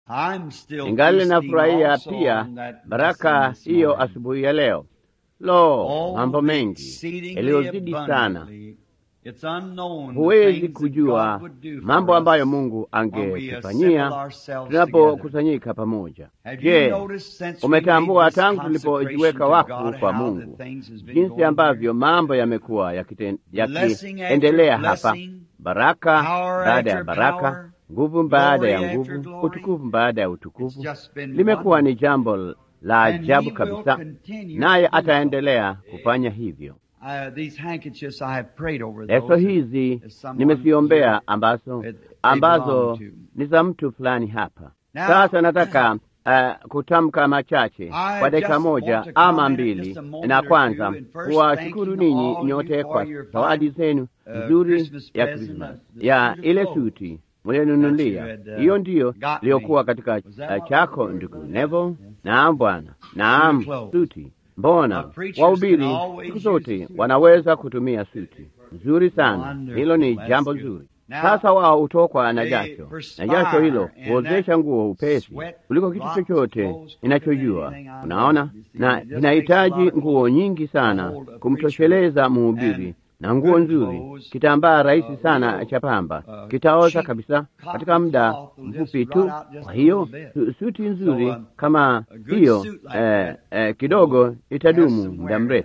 Ingali nafurahia pia baraka hiyo asubuhi ya leo. Lo, mambo mengi yaliyozidi sana, huwezi kujua mambo ambayo Mungu angetufanyia tunapokusanyika pamoja. Je, umetambua tangu tulipojiweka wakfu kwa Mungu jinsi ambavyo mambo yamekuwa yakiendelea hapa, baraka baada ya baraka, nguvu baada ya nguvu, utukufu baada ya utukufu. Limekuwa ni jambo la ajabu kabisa, naye ataendelea kufanya hivyo. Leso hizi nimeziombea ambazo ambazo ni za mtu fulani hapa. Sasa nataka uh, kutamka machache kwa dakika moja ama mbili, na kwanza kuwashukuru ninyi nyote kwa zawadi zenu nzuri ya Krismas ya ile suti mulionunulia. Hiyo ndiyo iliyokuwa katika uh, chako ndugu Nevo. Naam Bwana, naam suti Mbona wahubiri siku zote wanaweza kutumia suti nzuri sana? Hilo ni jambo nzuri. Sasa wao hutokwa na jasho, na jasho hilo huozesha nguo upesi kuliko kitu chochote inachojua. Unaona, na inahitaji nguo nyingi sana kumtosheleza mhubiri na nguo nzuri, kitambaa rahisi sana cha pamba kitaoza kabisa katika muda mfupi tu. Kwa hiyo suti nzuri kama hiyo eh, eh, kidogo itadumu muda mrefu.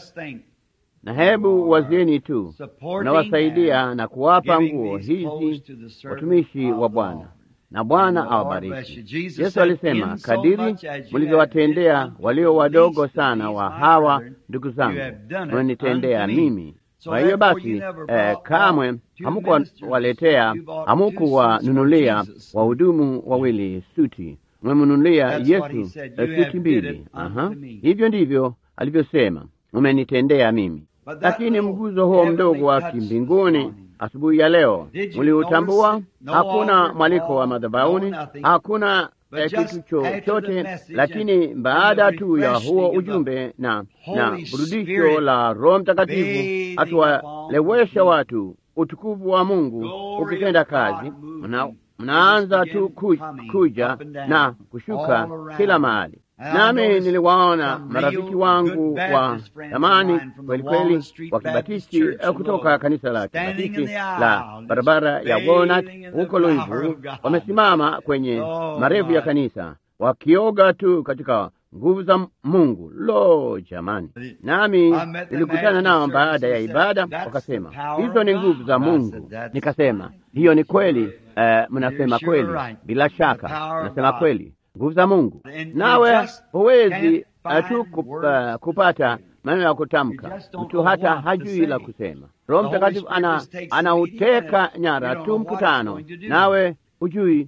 Na hebu wazieni tu, unawasaidia na kuwapa nguo hizi watumishi wa Bwana na Bwana awabariki. Yesu alisema, kadiri mlivyowatendea walio wadogo sana wa hawa ndugu zangu, mnanitendea mimi. Kwa hiyo basi, eh, kamwe hamukuwaletea hamukuwanunulia wahudumu wawili suti, mmemnunulia Yesu suti mbili. Aha, hivyo ndivyo alivyosema, mmenitendea mimi. Lakini mguzo huo mdogo wa kimbinguni asubuhi ya leo mliutambua? Hakuna mwaliko wa madhabahuni, hakuna eh, kitu chochote, lakini baada tu ya huo ujumbe na na burudisho la Roho Mtakatifu akiwalewesha watu utukufu wa Mungu ukitenda kazi, mna, mnaanza tu ku, kuja na kushuka kila mahali. Nami niliwaona marafiki wangu wa zamani kweli kweli wa Kibatisti kutoka kanisa la Kibatisti la barabara ya Walnut huko Louisville, wamesimama kwenye marefu ya kanisa wakioga tu katika nguvu za Mungu. Lo, jamani! Nami nilikutana nao baada ya ibada, wakasema hizo ni nguvu za Mungu. Nikasema hiyo ni kweli. Uh, mnasema kweli, bila shaka mnasema kweli nguvu za Mungu. Nawe huwezi tu kup, kupata maneno ya kutamka, mtu hata hajui la kusema. Roho Mtakatifu ana anauteka nyara tu mkutano, nawe hujui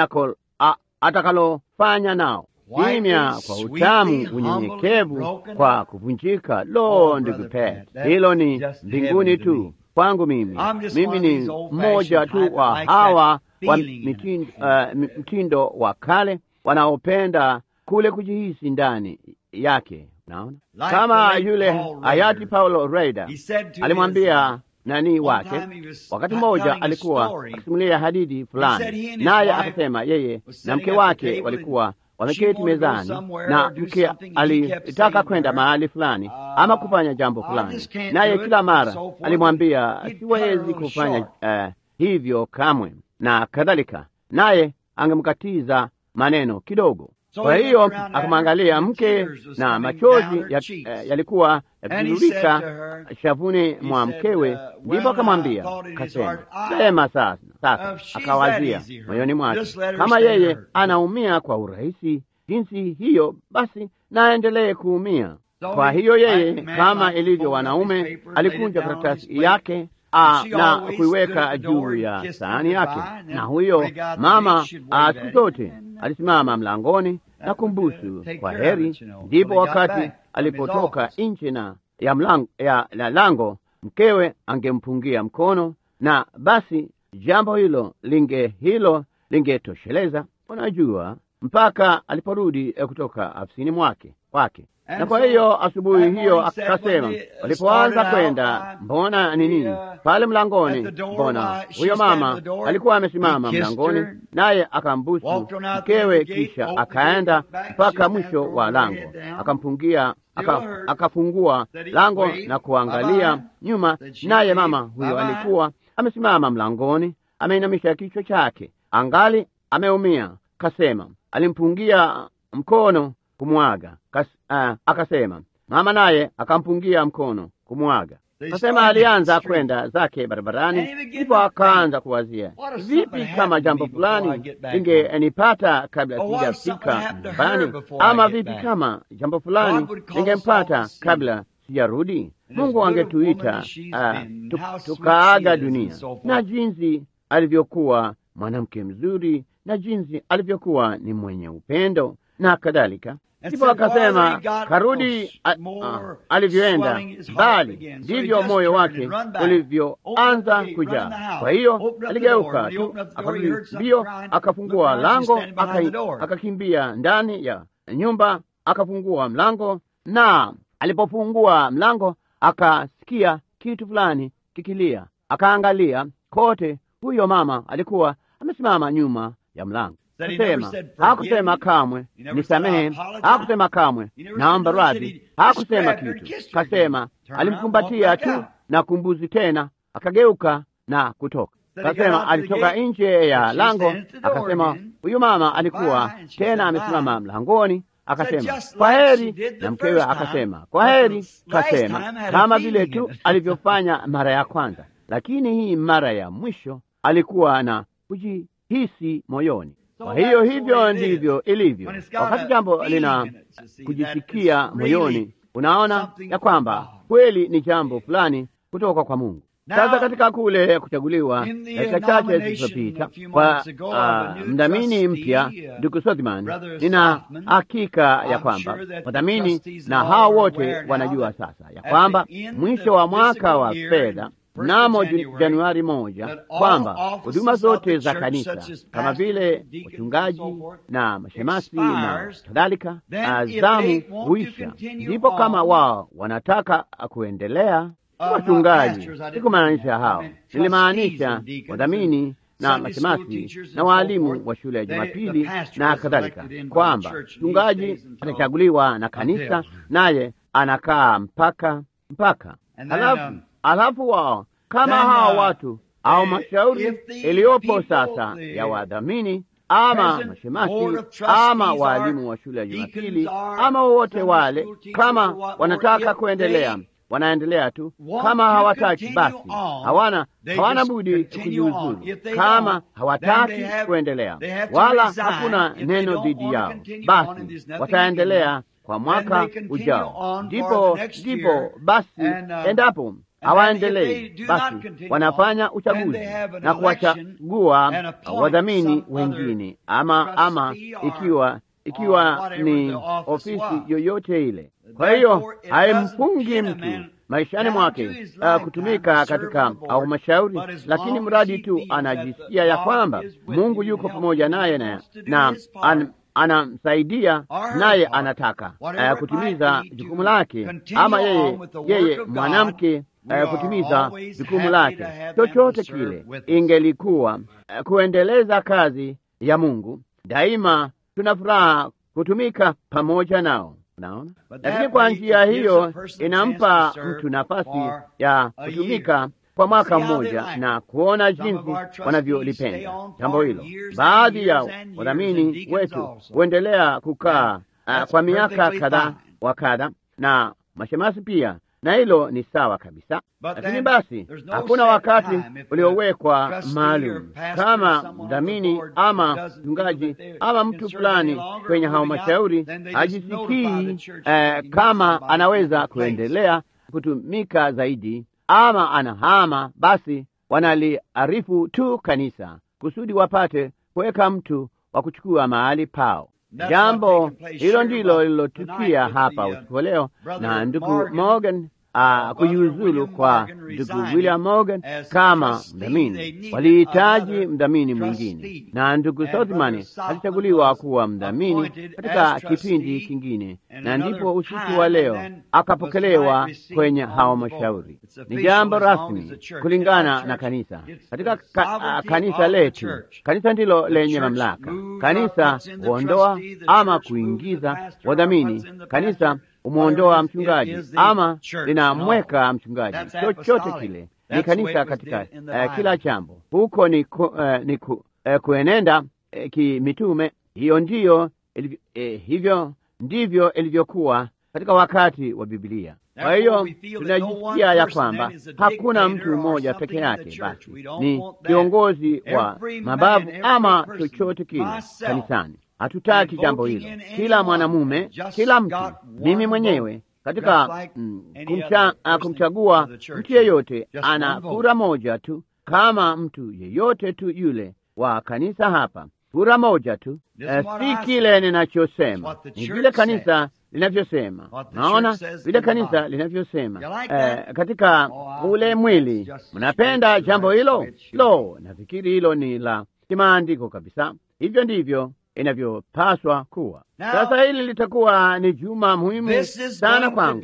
atakalofanya nao. Kimya kwa utamu, unyenyekevu kwa kuvunjika. Lo, ndugu Pet, hilo ni mbinguni tu kwangu mimi. Mimi ni mmoja tu wa hawa wa mitindo, uh, mtindo wa kale wanaopenda kule kujihisi ndani yake. Naona kama yule hayati Paulo Raida alimwambia nani wake, wakati mmoja alikuwa akisimulia hadithi fulani, naye akasema yeye na mke wake walikuwa wameketi mezani, na mke alitaka kwenda mahali fulani ama kufanya jambo fulani, naye kila mara alimwambia siwezi kufanya uh, hivyo kamwe na kadhalika, naye angemkatiza maneno kidogo. Kwa hiyo akamwangalia mke na machozi yalikuwa ya yakitiririka shavuni mwa mkewe, ndipo akamwambia kasema, sema sasa. Sasa akawazia moyoni mwake, kama yeye anaumia kwa urahisi jinsi hiyo, basi naendelee kuumia. Kwa hiyo yeye, kama ilivyo wanaume, alikunja karatasi yake A, na kuiweka juu ya sahani yake, na huyo mama siku zote alisimama mlangoni na kumbusu kwa heri. Ndipo wakati alipotoka nje na ya mlango, ya, ya lango mkewe angempungia mkono, na basi jambo hilo linge hilo lingetosheleza. Unajua, mpaka aliporudi kutoka afisini mwake kwake. Na kwa hiyo asubuhi hiyo akasema, walipoanza kwenda, mbona nini pale mlangoni, mbona huyo mama alikuwa amesimama mlangoni, naye akambusu mkewe, kisha akaenda mpaka mwisho wa lango, akampungia aka, akafungua lango na kuangalia nyuma, naye mama huyo alikuwa amesimama mlangoni, ameinamisha kichwa chake, angali ameumia. Kasema alimpungia mkono kumwaga Kas, uh, akasema mama naye akampungia mkono kumwaga. Kasema alianza kwenda zake barabarani, ndipo akaanza kuwazia, vipi kama jambo fulani lingenipata kabla sijafika nyumbani, ama vipi kama jambo fulani lingempata kabla sijarudi. Mungu angetuita uh, tukaaga dunia, na jinsi alivyokuwa mwanamke mzuri na jinsi alivyokuwa ni mwenye upendo na kadhalika. Ndipo akasema karudi alivyoenda mbali, ndivyo moyo wake ulivyoanza kujaa. Kwa hiyo aligeuka tu akarudi mbio, akafungua lango, akakimbia ndani ya nyumba, akafungua mlango, na alipofungua mlango akasikia kitu fulani kikilia. Akaangalia kote, huyo mama alikuwa amesimama nyuma ya mlango. Kusema hakusema kamwe nisamehe, hakusema kamwe naomba radhi, hakusema kitu. Kasema alimkumbatia tu na kumbuzi tena, akageuka na kutoka. Kasema alitoka nje ya lango, akasema huyu mama alikuwa tena amesimama mlangoni, akasema kwa heri, na mkewe akasema kwa heri. Kasema kama vile tu alivyofanya mara ya kwanza, lakini hii mara ya mwisho alikuwa na kujihisi moyoni kwa hiyo hivyo ndivyo ilivyo wakati jambo lina kujisikia moyoni, unaona ya kwamba kweli ni jambo fulani kutoka kwa Mungu. Sasa katika kule kuchaguliwa dakika chache zilizopita kwa uh, mdhamini mpya ndugu Sothman, nina hakika ya kwamba wadhamini na hao wote wanajua sasa ya kwamba mwisho wa mwaka wa fedha mnamo Januari moja kwamba huduma zote za kanisa kama vile wachungaji na mashemasi na kadhalika zamu huisha. Ndipo kama wao wanataka kuendelea, wachungaji, sikumaanisha hao, nilimaanisha wadhamini na mashemasi na waalimu wa shule ya Jumapili na kadhalika, kwamba mchungaji atachaguliwa na kanisa, naye anakaa mpaka mpaka halafu alafu wao kama hao watu au mashauri iliyopo sasa ya wadhamini ama mashemasi ama waalimu wa shule ya Jumapili ama wowote wale, kama wanataka kuendelea wanaendelea tu, kama hawataki basi hawana hawana budi kujiuzuru. Kama hawataki kuendelea, wala hakuna neno dhidi yao, basi wataendelea kwa mwaka ujao. Ndipo ndipo basi, endapo hawaendelei basi wanafanya uchaguzi na kuwachagua wadhamini wengine, ama ama ikiwa ikiwa ni ofisi yoyote ile. Kwa hiyo haimfungi mtu maishani mwake uh, kutumika katika halmashauri, lakini mradi tu anajisikia ya kwamba Mungu yuko pamoja naye na, na an, anamsaidia naye anataka uh, kutimiza jukumu lake, ama yeye yeye mwanamke Uh, kutimiza jukumu lake, chochote kile ingelikuwa uh, kuendeleza kazi ya Mungu. Daima tuna furaha kutumika pamoja nao, unaona. Lakini kwa njia hiyo inampa mtu nafasi ya kutumika kwa mwaka mmoja na kuona jinsi wanavyolipenda jambo hilo. Baadhi ya wadhamini wetu huendelea kukaa uh, kwa miaka kadhaa wa kadha, na mashemasi pia na hilo ni sawa kabisa, lakini basi hakuna wakati uliowekwa maalum kama mdhamini ama mchungaji ama mtu fulani kwenye halmashauri hajisikii eh, kama anaweza kuendelea kutumika zaidi ama anahama, basi wanaliarifu tu kanisa kusudi wapate kuweka mtu wa kuchukua mahali pao. Jambo hilo ndilo lililotukia hapa usiku leo, na ndugu Morgan uh, kujiuzulu kwa ndugu William Morgan kama mdhamini. Walihitaji mdhamini mwingine, na ndugu Southman alichaguliwa kuwa mdhamini katika kipindi kingine, na ndipo usiku wa leo akapokelewa kwenye halmashauri. Ni jambo rasmi kulingana na kanisa. Katika ka, uh, kanisa letu, kanisa ndilo lenye mamlaka. Kanisa huondoa ama kuingiza wadhamini. Kanisa umwondoa mchungaji ama linamweka mchungaji, chochote kile ni kanisa katika uh, kila jambo. Huko ni, ku, uh, ni ku, uh, kuenenda uh, kimitume. Hiyo ndiyo ilivyo, uh, hivyo ndivyo ilivyokuwa katika wakati wa Biblia. Kwa hiyo tunajisikia ya kwamba hakuna mtu mmoja peke yake basi ni kiongozi wa mabavu ama chochote kile kanisani. Hatutaki jambo hilo. Kila mwanamume, kila mtu, mimi mwenyewe katika mm, kumcha, uh, kumchagua mtu yeyote ana kura moja tu, kama mtu yeyote tu yule wa kanisa hapa, kura moja tu. Uh, si kile ninachosema, ni vile kanisa linavyosema. Naona vile kanisa linavyosema uh, katika ule mwili. Mnapenda jambo hilo? Lo, nafikiri hilo ni la kimaandiko kabisa. Hivyo ndivyo inavyopaswa kuwa. Sasa hili litakuwa ni juma muhimu sana kwangu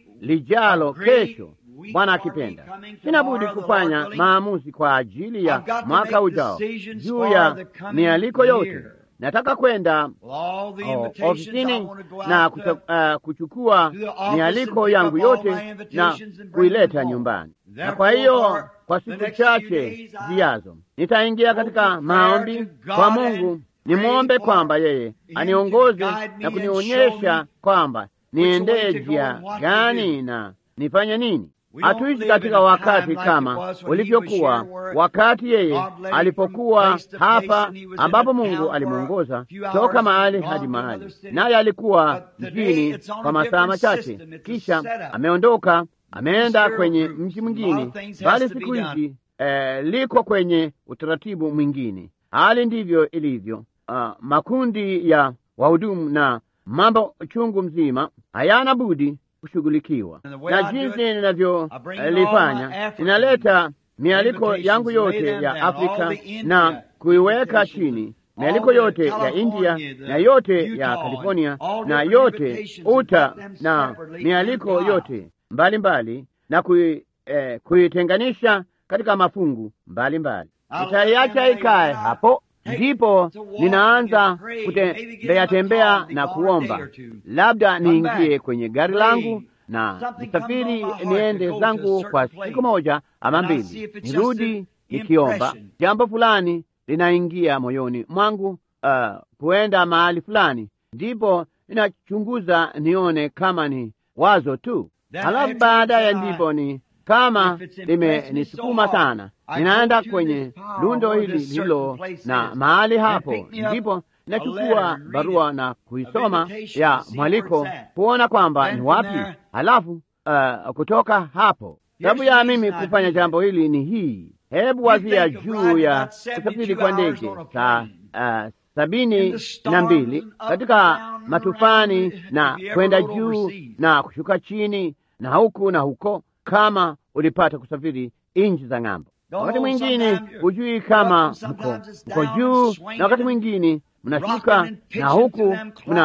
lijalo, kesho, Bwana akipenda. Sina budi kufanya maamuzi kwa ajili ya mwaka ujao juu ya mialiko yote. Nataka kwenda oh, ofisini na kucha, uh, kuchukua mialiko yangu yote na kuileta nyumbani, na kwa hiyo kwa siku chache zijazo nitaingia katika maombi kwa Mungu nimwombe kwamba yeye aniongoze na kunionyesha kwamba niendee njia gani na nifanye nini. Hatuishi katika wakati kama ulivyokuwa wakati yeye alipokuwa hapa, ambapo Mungu alimwongoza toka mahali hadi mahali, naye alikuwa mjini kwa masaa machache, kisha ameondoka ameenda kwenye mji mwingine, bali siku hizi eh, liko kwenye utaratibu mwingine. Hali ndivyo ilivyo. Uh, makundi ya wahudumu na mambo chungu mzima hayana budi kushughulikiwa, na jinsi ninavyolifanya ninaleta mialiko yangu yote ya Afrika na kuiweka chini, mialiko yote ya India na yote ya California na yote Utah na mialiko yote mbalimbali mbali, na kui, eh, kuitenganisha katika mafungu mbalimbali. Nitaiacha ikae hapo ndipo ninaanza kutembea tembea na kuomba, labda niingie kwenye gari langu na nisafiri niende zangu kwa siku moja ama mbili, nirudi nikiomba. Jambo fulani linaingia moyoni mwangu, uh, kuenda mahali fulani, ndipo ninachunguza nione kama ni wazo tu, halafu baadaye ndipo ni kama limenisukuma sana, ninaenda kwenye lundo hili lilo na mahali hapo, ndipo nachukua barua na kuisoma ya mwaliko kuona kwamba ni wapi. Halafu uh, kutoka hapo, sababu ya mimi kufanya jambo hili ni hii. Hebu wazia juu ya kusafiri kwa ndege saa uh, sabini na mbili katika matufani na kwenda juu na kushuka chini na huku na huko kama ulipata kusafiri nchi za ng'ambo. Wakati mwingine hujui kama mko mko juu, na wakati mwingine mnashuka, na huku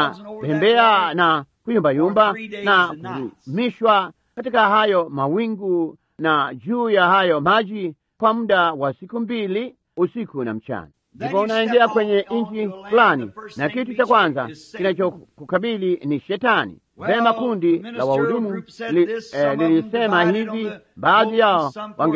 mnatembea na kuyumbayumba na kurumishwa katika hayo mawingu na juu ya hayo maji kwa muda wa siku mbili, usiku na mchana. Ndipo unaingia kwenye nchi fulani, na kitu cha kwanza kinachokukabili ni Shetani. Vema, kundi la wahudumu lilisema li, eh, hivi. Baadhi yao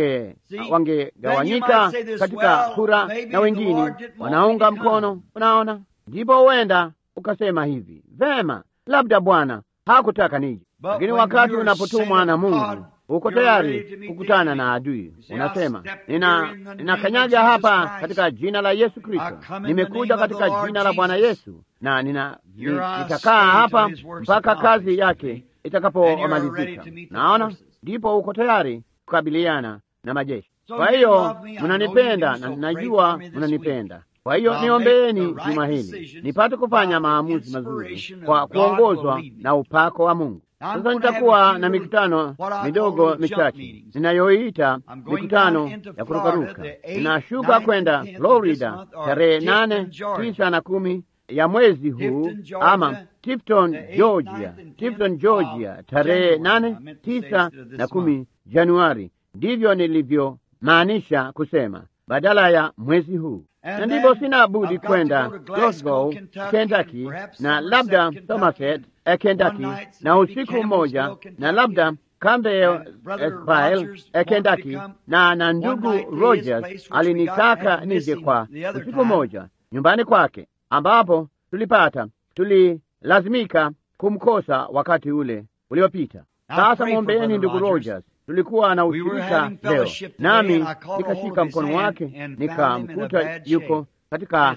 wangegawanyika wange katika kura na wengine wanaunga mkono. Unaona, ndipo huenda ukasema hivi, vema, labda Bwana hakutaka nije. Lakini wakati unapotumwa na Mungu uko tayari kukutana na adui. Unasema, nina ninakanyaga hapa katika jina la Yesu Kristo, nimekuja katika jina la Bwana Yesu, na nina nitakaa hapa mpaka kazi yake itakapomalizika. Naona ndipo uko tayari kukabiliana na majeshi. Kwa hiyo mnanipenda na najua mnanipenda. Kwa hiyo niombeeni juma hili nipate kufanya maamuzi mazuri kwa kuongozwa na upako wa Mungu. Sasa nitakuwa na mikutano midogo michache ninayoita mikutano ya kurukaruka. Ninashuka kwenda Florida tarehe nane, tisa na kumi ya mwezi huu, ama Tifton, Georgia, Tifton, Georgia tarehe nane, tisa na kumi Januari. Ndivyo nilivyomaanisha kusema badala ya mwezi huu, na ndivyo sina budi kwenda Glasgow, Kentucky, na labda Somerset, Kentucky, na usiku mmoja, na labda Campbellsville, Kentucky, na na ndugu Rogers alinitaka nije kwa usiku mmoja nyumbani kwake, ambapo tulipata tulilazimika kumkosa wakati ule uliopita. Sasa mwombeeni ndugu Rogers. Tulikuwa na ushirika leo, nami nikashika mkono wake nikamkuta yuko katika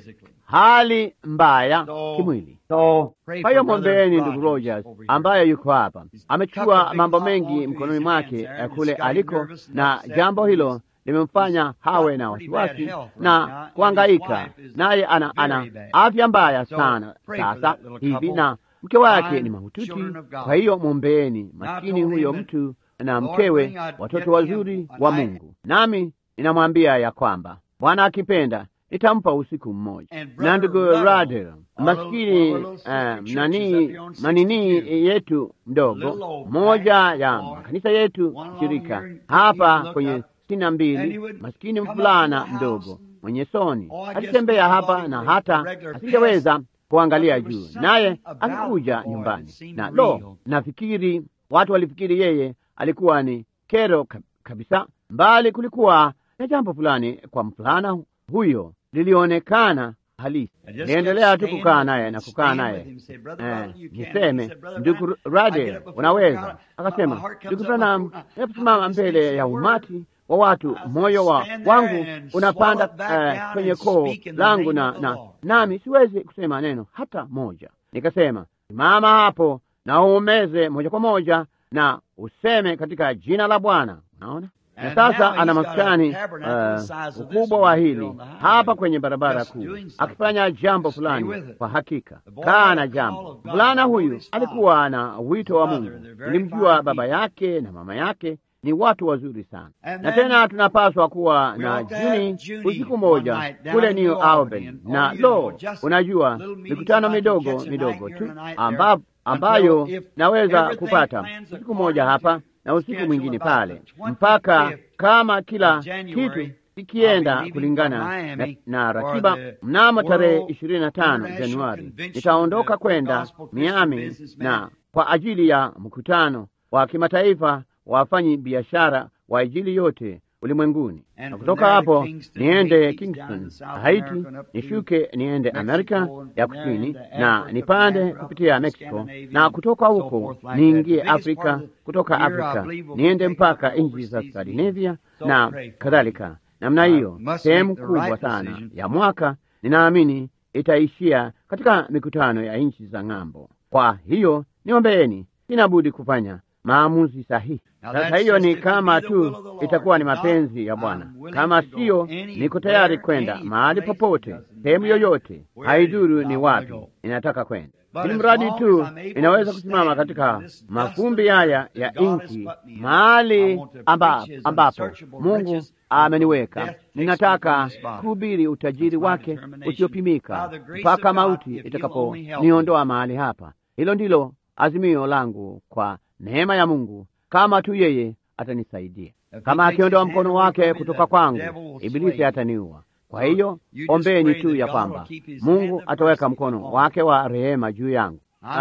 hali mbaya kimwili. So kwa hiyo mwombeeni ndugu Rogers ambaye yuko hapa, amechukua mambo mengi mkononi mwake kule aliko, na jambo hilo limemfanya hawe na wasiwasi na kuangaika, naye ana, ana afya mbaya sana sasa hivi na mke wake ni mahututi. Kwa hiyo mwombeeni maskini huyo mtu na mkewe, watoto wazuri wa Mungu. Nami ninamwambia ya kwamba Bwana akipenda nitampa usiku mmoja. Na ndugu Radel, maskini uh, nani manini yetu mdogo, moja ya makanisa yetu shirika hapa kwenye sitini na mbili, maskini mfulana mdogo mwenye soni alitembea hapa na hata asingeweza kuangalia juu, naye akikuja nyumbani na lo, nafikiri watu walifikiri yeye alikuwa ni kero kabisa, mbali kulikuwa na jambo fulani kwa mfulana huyo lilionekana halisi. Niendelea tu kukaa naye na kukaa naye eh, niseme ndugu Rade, unaweza akasema, ndugu Branham, naposimama mbele ya umati wa watu, moyo wa wangu unapanda uh, kwenye koo langu na, na nami siwezi kusema neno hata moja. Nikasema, simama hapo na uumeze moja kwa moja na useme katika jina la Bwana. Unaona, na sasa ana maskani uh, ukubwa wa hili hapa kwenye barabara kuu, akifanya jambo fulani. Kwa hakika kaa na jambo fulana. Huyu alikuwa na wito wa Mungu. Nilimjua baba yake na mama yake ni watu wazuri sana, na tena tunapaswa kuwa na Juni usiku moja kule New Albany, na lo, unajua mikutano midogo midogo tu amba, ambayo naweza kupata usiku moja hapa na usiku mwingine pale, mpaka kama kila kitu ikienda kulingana na, na ratiba. Mnamo tarehe ishirini na tano Januari nitaondoka kwenda Miami na kwa ajili ya mkutano wa kimataifa wafanyi biashara wa Injili yote ulimwenguni, na kutoka hapo niende Kingston, Haiti, nishuke niende Amerika ya Kusini na nipande kupitia Mexico, na kutoka huko niingie Afrika, kutoka Afrika niende mpaka nchi za Skandinavia na kadhalika. Namna hiyo, sehemu kubwa sana ya mwaka ninaamini itaishia katika mikutano ya nchi za ng'ambo. Kwa hiyo niombeeni, sina budi kufanya maamuzi sahihi. Sasa hiyo ni kama tu itakuwa ni mapenzi ya Bwana. Kama siyo, niko tayari kwenda mahali popote, sehemu yoyote, haidhuru ni wapi inataka kwenda, ili mradi tu inaweza kusimama katika mafumbi haya ya nchi, mahali amba, ambapo Mungu ameniweka. Ninataka kuhubiri utajiri wake usiopimika mpaka mauti itakaponiondoa mahali hapa. Hilo ndilo azimio langu kwa neema ya Mungu, kama tu yeye atanisaidia. Kama akiondoa mkono wake kutoka kwangu, Ibilisi ataniua. Kwa hiyo ombeni tu ya kwamba Mungu ataweka mkono wake wa rehema juu yangu.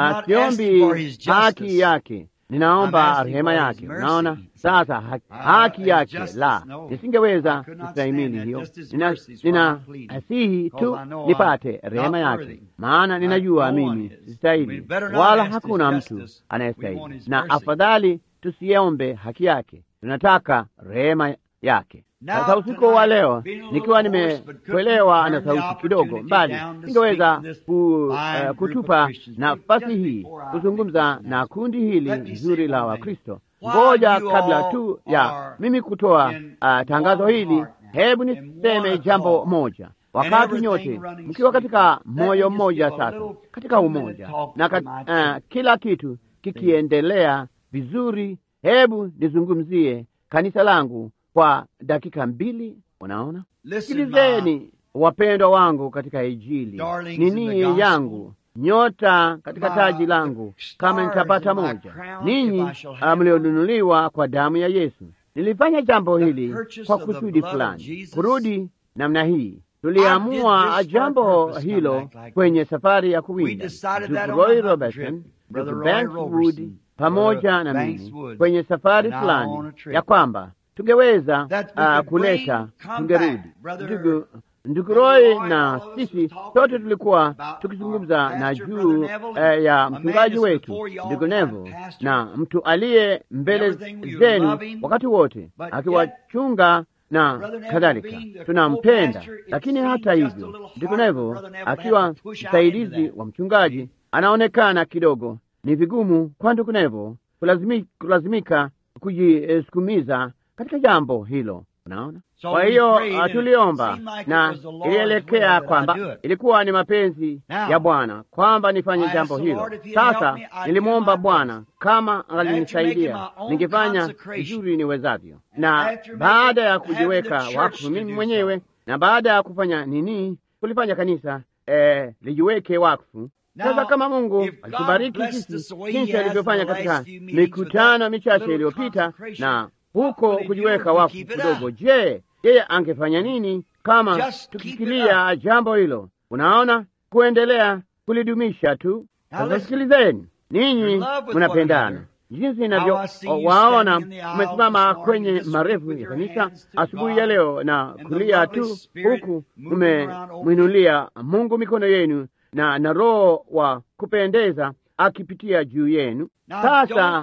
Siombi haki yake, ninaomba rehema yake. Unaona sasa, haki, haki yake la, nisingeweza kustahimili hiyo. Ninasihi tu nipate rehema yake, maana ninajua mimi sistahili, wala hakuna mtu anayestahili, na afadhali tusiombe haki yake, tunataka rehema yake. Sasa usiku wa leo nikiwa nimetolewa na sauti kidogo mbali, singeweza ku, uh, kutupa nafasi hii kuzungumza na kundi hili zuri la Wakristo. Ngoja kabla tu ya mimi kutoa uh, tangazo hili, hebu niseme jambo moja. Wakati nyote mkiwa katika moyo mmoja, sasa katika umoja na kat, uh, kila kitu kikiendelea vizuri, hebu nizungumzie kanisa langu kwa dakika mbili. Unaona, sikilizeni wapendwa wangu katika Injili, nini yangu nyota katika taji langu, kama nitapata moja. Ninyi mlionunuliwa kwa damu ya Yesu. Nilifanya jambo hili kwa kusudi fulani, kurudi namna hii. Tuliamua jambo hilo kwenye safari ya kuwinda. Ndugu Roy Robertson, ndugu Banks Wood pamoja na mimi kwenye safari fulani, ya kwamba tungeweza uh, kuleta tungerudi. Ndugu ndugu Roy na sisi sote tulikuwa tukizungumza na juu eh, ya mchungaji wetu ndugu Neville na mtu aliye mbele zenu wakati wote akiwachunga na kadhalika. Tunampenda, lakini hata hivyo ndugu Neville akiwa msaidizi wa mchungaji anaonekana kidogo ni vigumu kwa ndugu Neville kulazimi, kulazimika kujisukumiza katika jambo hilo. Unaona, kwa hiyo tuliomba na ilielekea kwamba ilikuwa ni mapenzi ya Bwana kwamba nifanye jambo hilo. Sasa nilimwomba Bwana kama angalinisaidia ningefanya vizuri niwezavyo, na baada ya kujiweka wakfu mimi mwenyewe na baada ya kufanya nini, kulifanya kanisa eh, lijiweke wakfu. Sasa kama Mungu alitubariki sisi jinsi alivyofanya katika mikutano michache iliyopita na huko kujiweka wakfu kidogo. Je, yeye angefanya nini kama tukikilia jambo hilo? Unaona, kuendelea kulidumisha tu. Sasa sikilizeni, ninyi mnapendana jinsi inavyo waona umesimama kwenye marefu ya kanisa asubuhi ya leo na kulia tu, huku mmemwinulia Mungu mikono yenu na na Roho wa kupendeza akipitia juu yenu. Sasa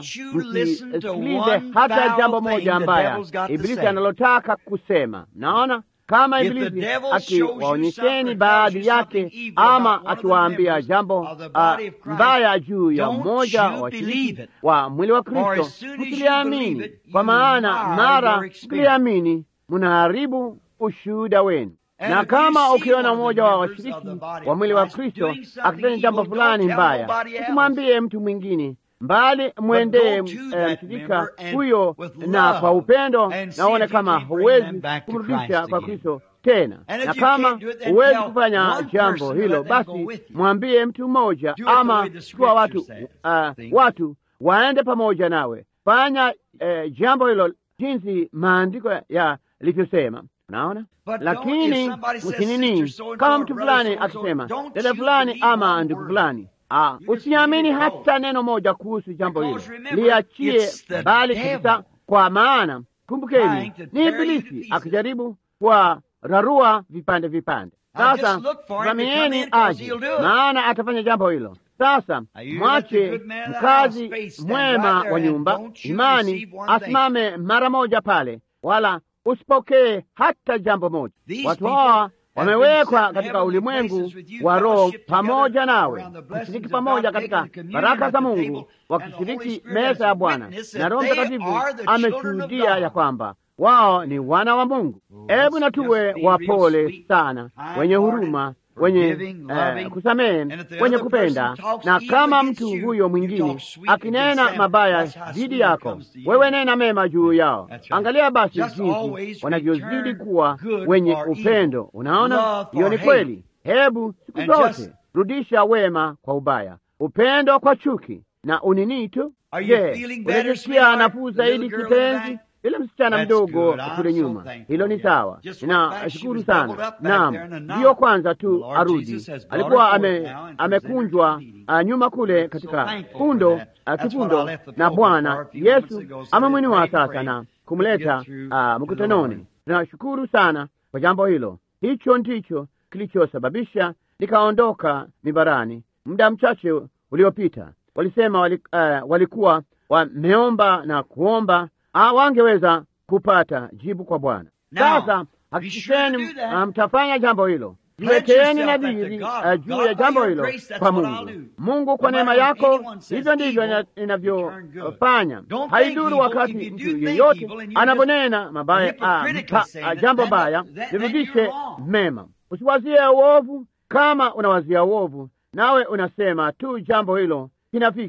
msisikilize hata jambo moja mbaya Ibilisi analotaka kusema. Naona kama Ibilisi akiwaonyesheni baadhi yake, ama akiwaambia jambo uh, mbaya juu ya mmoja wa washiriki wa mwili wa Kristo, msiliamini, kwa maana mara mkiliamini mnaharibu ushuhuda wenu na kama ukiona mmoja wa washiriki wa mwili wa Kristo akifanya jambo fulani mbaya, usimwambie mtu mwingine, mbali mwendee mshirika huyo na kwa upendo, naone kama huwezi kumrudisha kwa Kristo tena. Na kama huwezi kufanya jambo hilo, basi mwambie mtu mmoja, ama chukua watu uh, watu waende pamoja nawe. Fanya uh, jambo hilo jinsi maandiko yalivyosema. Naona, lakini msinini, kama mtu fulani akisema dada fulani ama ndugu fulani, ah, usiamini hata neno moja kuhusu jambo hilo, liachie bali kabisa, kwa maana kumbukeni, ni Ibilisi akijaribu kwa rarua vipande vipande. Sasa vamieni aje, maana atafanya jambo hilo. Sasa mwache mkazi mwema wa nyumba imani asimame mara moja pale, wala usipokee hata jambo moja. Watu hawa wamewekwa katika ulimwengu wa roho pamoja nawe, kushiriki pamoja katika baraka za Mungu, wakishiriki meza ya Bwana, na Roho Mtakatifu ameshuhudia ya kwamba wao ni wana wa Mungu. Hebu na tuwe wapole sana, wenye huruma wenye uh, kusamehe, wenye kupenda. Na kama mtu huyo mwingine akinena mabaya dhidi yako, wewe nena mema juu yao. Angalia basi jinsi wanavyozidi kuwa wenye upendo. Unaona, hiyo ni kweli. Hebu siku zote rudisha wema kwa ubaya, upendo kwa chuki na unini tu. Je, unajisikia nafuu zaidi kipenzi? Yule msichana mdogo kule nyuma, hilo ni sawa. Ninashukuru sana. Naam, ndiyo kwanza tu arudi, alikuwa ame, amekunjwa uh, nyuma kule katika kundo uh, kifundo, na Bwana Yesu amemwinua sasa na kumleta uh, mkutanoni. Tunashukuru sana kwa jambo hilo. Hicho ndicho kilichosababisha nikaondoka mibarani muda mchache uliopita. Walisema wali, uh, walikuwa wameomba na kuomba wangeweza kupata jibu kwa Bwana. Sasa hakikisheni mtafanya jambo hilo, jiwekeeni nadhiri uh, juu ya jambo hilo kwa Mungu. Mungu kwa neema yako, hivyo ndivyo inavyofanya. Haiduru wakati mtu yeyote anaponena mabaya, uh, jambo baya, nirudishe mema. Usiwazie uovu. Kama unawazia uovu, nawe unasema tu jambo hilo kinafiki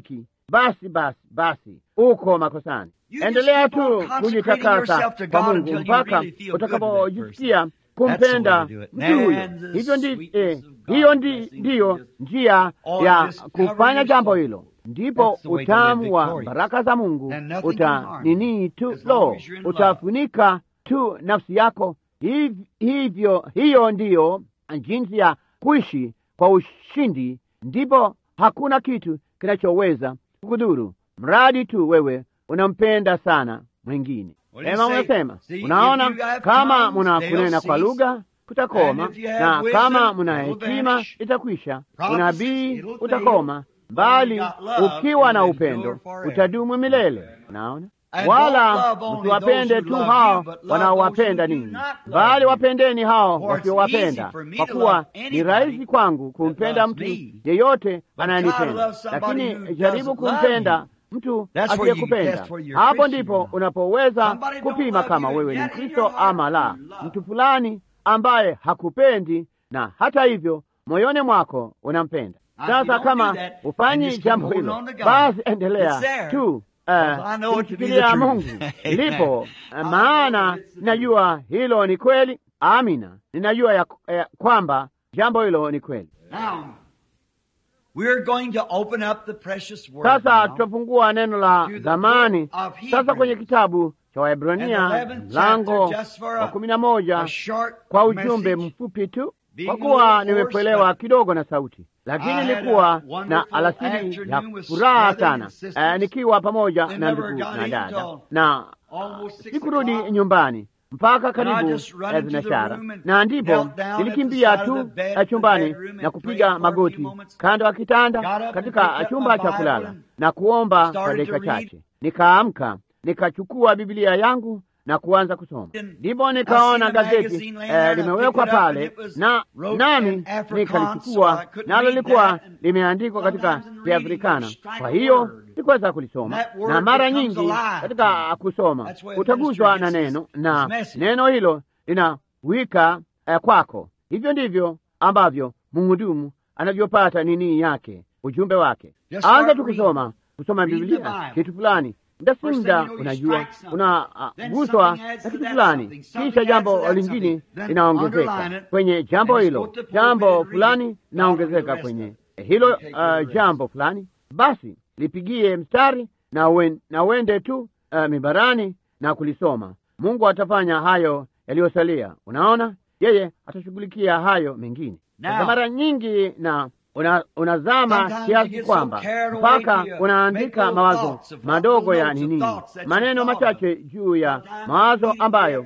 basi basi basi uko makosani. Endelea tu kujitakasa kwa Mungu mpaka utakapojisikia kumpenda mtu huyo. Hivyo ndi eh, hiyo ndi ndiyo njia ya kufanya jambo hilo, ndipo utamu wa baraka za Mungu utanini tu lo utafunika tu nafsi yako. Hivyo hiyo ndiyo jinsi ya kuishi kwa ushindi, ndipo hakuna kitu kinachoweza kukudhuru, mradi tu wewe unampenda sana mwingine. Ema, unasema unaona, kama muna kunena kwa lugha kutakoma, na kama muna hekima itakwisha, unabii utakoma, bali ukiwa na upendo utadumu milele. Unaona, wala msiwapende tu hao wanaowapenda ninyi, bali wapendeni hao wasiowapenda, kwa kuwa ni rahisi kwangu kumpenda mtu yeyote anayenipenda, lakini jaribu kumpenda mtu asiyekupenda. Hapo ndipo unapoweza kupima kama wewe ni Mkristo ama la. Mtu fulani ambaye hakupendi na hata hivyo moyoni mwako unampenda. Sasa kama ufanyi jambo hilo, basi endelea tu kumshikilia Mungu lipo, maana ninajua hilo ni kweli. Amina, ninajua ya, ya kwamba jambo hilo ni kweli. Sasa tutafungua neno la zamani sasa kwenye kitabu cha Waebrania mlango wa kumi na moja kwa ujumbe mfupi tu, kwa kuwa nimepelewa kidogo na sauti, lakini nilikuwa na alasiri ya furaha sana eh, nikiwa pamoja na ndugu na dada na uh, sikurudi nyumbani mpaka karibu zinashara, na ndipo nilikimbia tu chumbani na kupiga magoti kando ya kitanda katika chumba cha kulala na kuomba kwa dakika chache. Nikaamka, nikachukua Biblia yangu na kuanza kusoma. Ndipo nikaona gazeti eh, limewekwa pale na nami nikalichukua, nalo lilikuwa limeandikwa katika Kiafrikana. Kwa hiyo sikuweza kulisoma, na mara nyingi katika kusoma utaguswa na neno na neno hilo linawika eh, kwako. Hivyo ndivyo ambavyo mhudumu anavyopata nini yake, ujumbe wake. Anza tu kusoma, kusoma Biblia kitu fulani muda si muda, unajua unaguswa uh, na kitu fulani, kisha jambo lingine linaongezeka kwenye jambo hilo, jambo fulani linaongezeka kwenye hilo uh, jambo fulani. Basi lipigie mstari na, uen, na uende tu uh, mibarani na kulisoma. Mungu atafanya hayo yaliyosalia. Unaona, yeye atashughulikia hayo mengine. Sasa mara nyingi na una, unazama kiasi kwamba mpaka unaandika mawazo madogo ya nini, maneno machache juu ya mawazo ambayo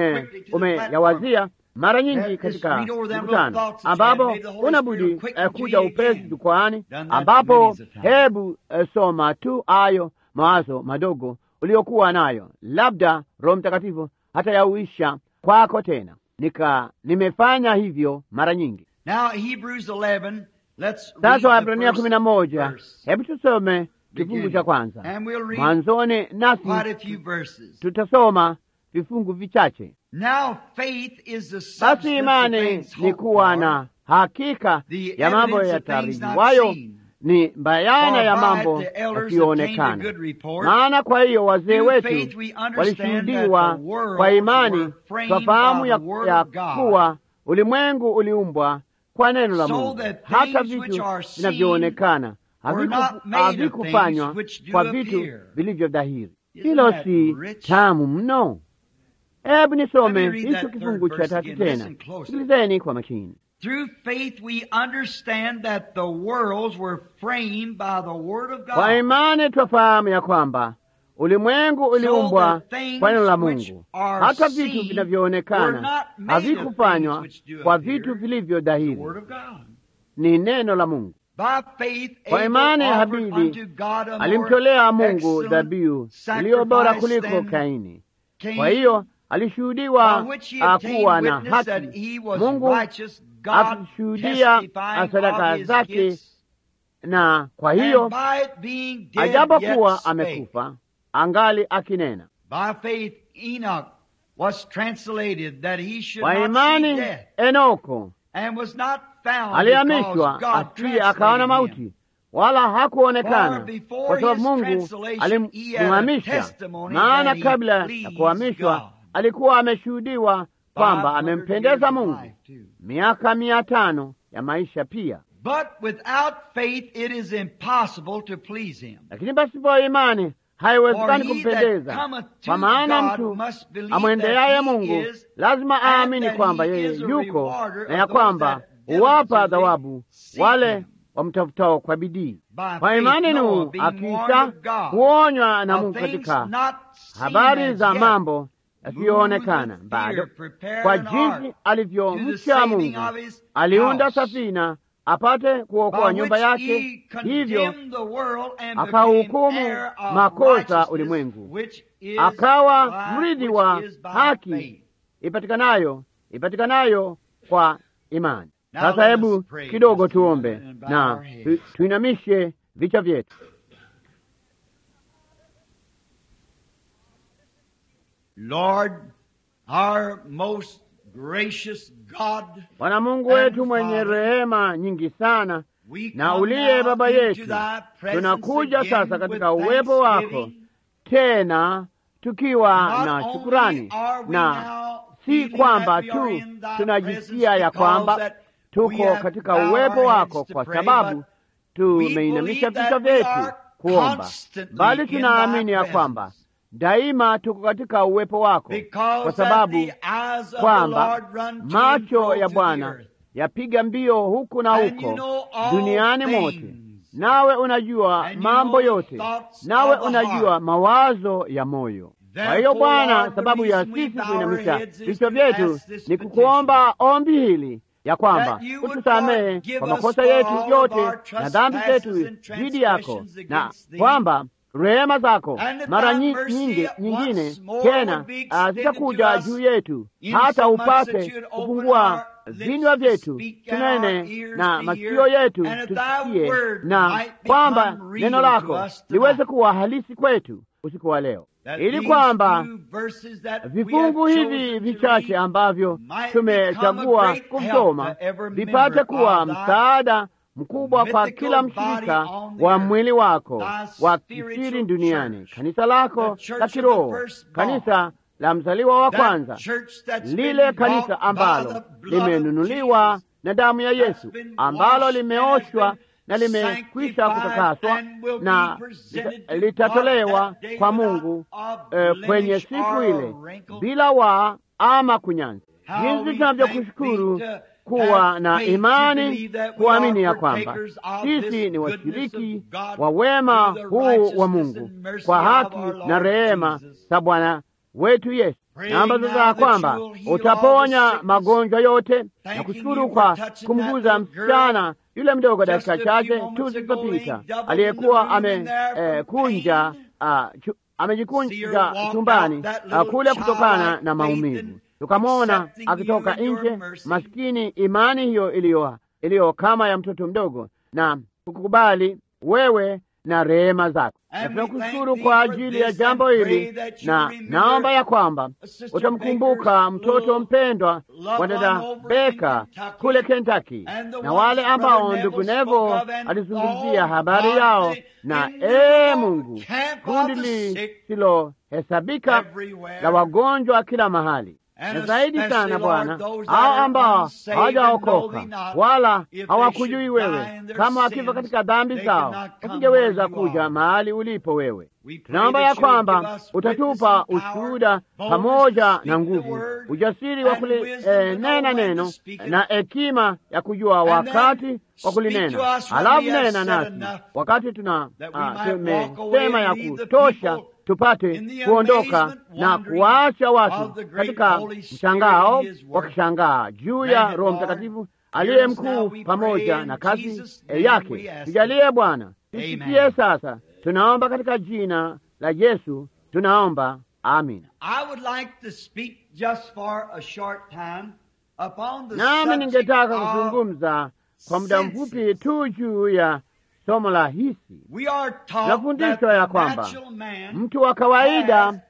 umeyawazia mara nyingi katika mkutano, ambapo unabudi eh, kuja upesi jukwaani, ambapo hebu eh, soma tu hayo mawazo madogo uliokuwa nayo, labda Roho Mtakatifu hata yauisha kwako tena. Nika nimefanya hivyo mara nyingi. Now, Hebrews 11, let's read Sasa the Waebrania first kumi na moja, verse. hebu tusome kifungu Beginning. cha kwanza And we'll read mwanzoni, nasi quite a few verses. tutasoma vifungu vichache. Now faith is the Basi substance of imani things ni hoped kuwa for, na hakika the ya mambo evidence of things not yatarajiwayo, seen. ni bayana ya For by mambo it the elders yasiyoonekana. obtained a good report. Maana kwa hiyo wazee Through wetu faith we understand walishuhudiwa that the worlds kwa imani, were framed twafahamu by ya, the word ya of God, kuwa ulimwengu uliumbwa kwa neno la so Mungu, that hata things which vitu are seen vinavyoonekana were haviku- not made of havikufanywa things which do kwa vitu appear. vilivyo dhahiri. Isn't Hilo that si rich? tamu mno? Hebu nisome Let me read hicho that kifungu third cha verse tatu again. tena, Listen closely. sikilizeni kwa makini. Through faith we understand that the worlds were framed by the word of Kwa God. imani twafahamu ya kwamba ulimwengu uliumbwa that things kwa neno la which Mungu, are hata vitu seen were vinavyoonekana not made of havikufanywa things which do kwa appear, vitu vilivyo The dhahiri, word of God. ni neno la Mungu. By faith Kwa Abel imani offered Habili unto God a more alimtolea Mungu excellent dhabihu iliyo bora sacrifice kuliko than Kaini. Cain, Kwa hiyo alishuhudiwa by which he ah, obtained kuwa na witness that haki. he was Mungu righteous, God akishuhudia testifying sadaka of his zake, gifts, na kwa and hiyo by it being dead yet ajapokuwa spake. amekufa angali akinena. By faith Enoch was translated that he should Kwa not see imani death, Enoko and was not found alihamishwa because God asiye akaona translated him. mauti, wala hakuonekana, For before kwa sababu his Mungu translation, he had a alimhamisha. testimony Maana that he kabla ya pleased kuhamishwa God. alikuwa ameshuhudiwa kwamba 500 amempendeza years of Mungu, life, too. miaka mia tano ya maisha pia. But without faith it is impossible to please him. Lakini pasipo imani haiwezekani For he kumpendeza, that cometh to kwa maana God mtu must believe amwendeaye that he Mungu is, lazima and aamini that kwamba he yeye is a yuko rewarder na of ya those kwamba that huwapa diligently thawabu seek wale him. wamtafutao kwa bidii. By Kwa faith imani Noah, Nuhu being warned akiisha of God kuonywa na of Mungu things katika not seen habari as za yet, mambo yasiyoonekana moved with bado, fear, prepared kwa an ark jinsi to the alivyomcha saving Mungu of his aliunda house, safina apate kuokoa by nyumba which yake, he hivyo condemned the world and akahukumu became heir of makosa righteousness, ulimwengu, which is akawa by- mrithi which wa is by haki faith. ipatikanayo ipatikanayo kwa imani. Now Sasa let hebu us pray kidogo just a moment tuombe and bow na our heads. tu, tuinamishe vichwa vyetu. Lord, our most gracious God, Bwana Mungu and wetu mwenye Father, rehema nyingi sana we na come uliye now Baba into yetu, thy presence tunakuja again sasa with katika uwepo wako thanksgiving. tena tukiwa Not na only shukurani, are we na now si feeling kwamba that we are tu in thy tunajisikia presence ya because kwamba that we tuko have katika bowed uwepo our wako heads to kwa pray, sababu but tumeinamisha we believe vichwa that we vyetu are kuomba, constantly bali in tunaamini thy ya presence. kwamba daima tuko katika uwepo wako, kwa Because that sababu the eyes of the kwamba Lord run to and macho fro ya to the Bwana earth. yapiga mbio huku na And you huko know all duniani things. mote, nawe unajua And you mambo know the yote, thoughts nawe of the unajua heart. mawazo ya moyo. Kwa hiyo Therefore, Bwana, Lord, the sababu ya reason we sisi bow kuinamisha our heads is vichwa to vyetu ask this ni petition. kukuomba ombi hili ya kwamba That you would utusamehe forgive kwa us makosa for yetu all of yote our na dhambi zetu trespasses and dhidi yako, transgressions na against thee. kwamba rehema zako And that mara thy nyi- mercy nyingi once nyingine more tena would be ah, extended zitakuja to us juu yetu in hata so much that upate you'd open kufungua our lips vinywa to vyetu speak and our tunene ears na to masikio hear, yetu and that thy tusikie, word na might kwamba become neno real lako to us tonight. liweze kuwa halisi kwetu usiku wa leo, That ili these kwamba few verses that we vifungu have hivi chosen to vichache read ambavyo might tumechagua become a great kusoma help to every vipate member kuwa of thy msaada mkubwa kwa mythical kila body mshirika on the wa earth, mwili wako thy wa spiritual kisiri duniani, church, kanisa lako the church la of the kiroho, firstborn, kanisa la mzaliwa wa that kwanza, church that's lile been kanisa bought by ambalo the blood of limenunuliwa Jesus, na damu ya that's Yesu, been ambalo washed and limeoshwa has been na limekwisha sanctified kutakaswa and will be na presented lita- to litatolewa God that day kwa without Mungu a eh, blemish kwenye siku or a ile wrinkle. bila waa ama kunyanzi. How Jinsi we tunavyokushukuru thank thee to kuwa have na faith to imani, believe that we kuamini ya are kwamba partakers of sisi this ni goodness washiriki of God wa wema through the huu wa righteousness Mungu and mercy kwa of haki our na Lord rehema Jesus. za Bwana wetu Yesu. Praying Naomba now sasa ya that kwamba you will heal all utaponya the sickness, magonjwa yote na thanking kushukuru you kwa for touching kumguza that little girl msichana yule mdogo just dakika a few chache moments tu ago, zilizopita he doubled aliyekuwa in the room in there from amekunja pain. amejikunja walk chumbani out, that ah, little kule kutokana childlike na faith maumivu. and Tukamwona accepting you akitoka and your nje, mercy. maskini, imani hiyo iliyo iliyo kama ya mtoto mdogo, na kukubali wewe na rehema zako. Na And we tunakushukuru thank kwa thee for ajili ya this jambo and hili, pray that you na remember naomba ya kwamba Sister utamkumbuka Baker's mtoto little mpendwa loved wa dada one over in Beka Kentucky, kule Kentucky, and the na ones wale Brother ambao Neville ndugu spoke Nevo of, and alizungumzia all habari God, yao, the na innumerable ee Mungu, camp of kundi the sick lisilohesabika everywhere. la wagonjwa kila mahali And na zaidi especially, sana Lord, Bwana, those that hao are ambao unsaved and know hawajaokoka thee not, wala if they hawakujui should die wewe, in their kama wakifa sins, katika dhambi they zao, cannot come wasingeweza where you kuja are. mahali ulipo wewe. We pray Tunaomba that ya you will give kwamba us utatupa witness and power, ushuhuda boldness pamoja to speak na the nguvu, word, ujasiri wa and wisdom to kulinena know when to neno speak it. na hekima ya kujua And then wakati wa speak kulinena. to us when Halafu we have nena said nasi enough wakati tuna that we ah, might walk away tumesema and ya leave the kutosha people tupate in the kuondoka amazement, na wondering kuwaacha of watu the great katika Holy Spirit mshangao and His word. wakishangaa juu Grant ya it, Roho Lord. Mtakatifu Hear aliye us now, mkuu we pray pamoja in na kazi Jesus' eh, name yake. we ask Tujalie Bwana, Amen. tusikie sasa. Tunaomba katika jina la Yesu, tunaomba amina. I would like to speak just for a short time upon the Nami subject ningetaka of kuzungumza kwa muda senses. mfupi tu juu ya somo la hisi. we are taught that Tunafundishwa ya the kwamba natural man mtu wa kawaida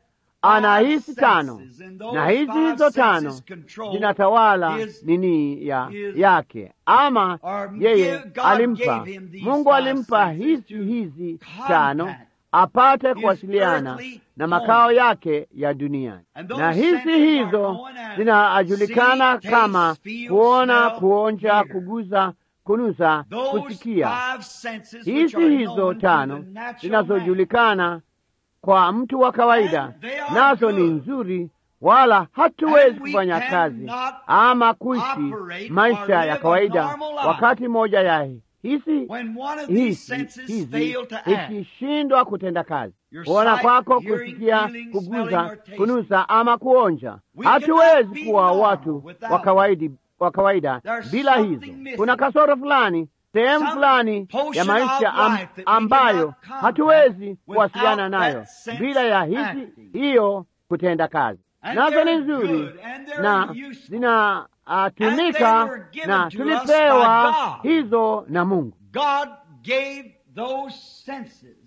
ana five hisi tano senses, and those na hizi five hizo tano senses control zinatawala his- nini ya his- yake ama or yeye give- God alimpa gave him these Mungu five alimpa senses hizi to hizi contact tano apate his kuwasiliana earthly na home. makao yake ya duniani And those na hizi senses are hizo known as zinajulikana see, kama taste, feel, kuona smell, kuonja hear. kuguza kunusa Those kusikia five senses which hizi are hizo known to tano the natural man. zinazojulikana kwa mtu wa kawaida And they are nazo ni good. nzuri wala hatuwezi And we kufanya kazi cannot ama kuishi operate or maisha live ya a kawaida normal life wakati moja ya hizi When one of these hizi senses hizi fail to act, ikishindwa kutenda kazi Your kuona sight, kwako hearing, kusikia feeling, kuguza smelling, or tasting. kunusa ama kuonja We cannot hatuwezi be kuwa normal watu without wa kawaidi wa kawaida There's bila something hizo missing. kuna kasoro fulani sehemu Some fulani portion ya maisha of am, life that we ambayo cannot contact hatuwezi kuwasiliana without nayo that sense bila ya hizi acting. hiyo kutenda kazi And nazo ni they're nzuri good, and they're na useful. And zinatumika they were given na to us tulipewa by God. hizo na Mungu. God gave those senses.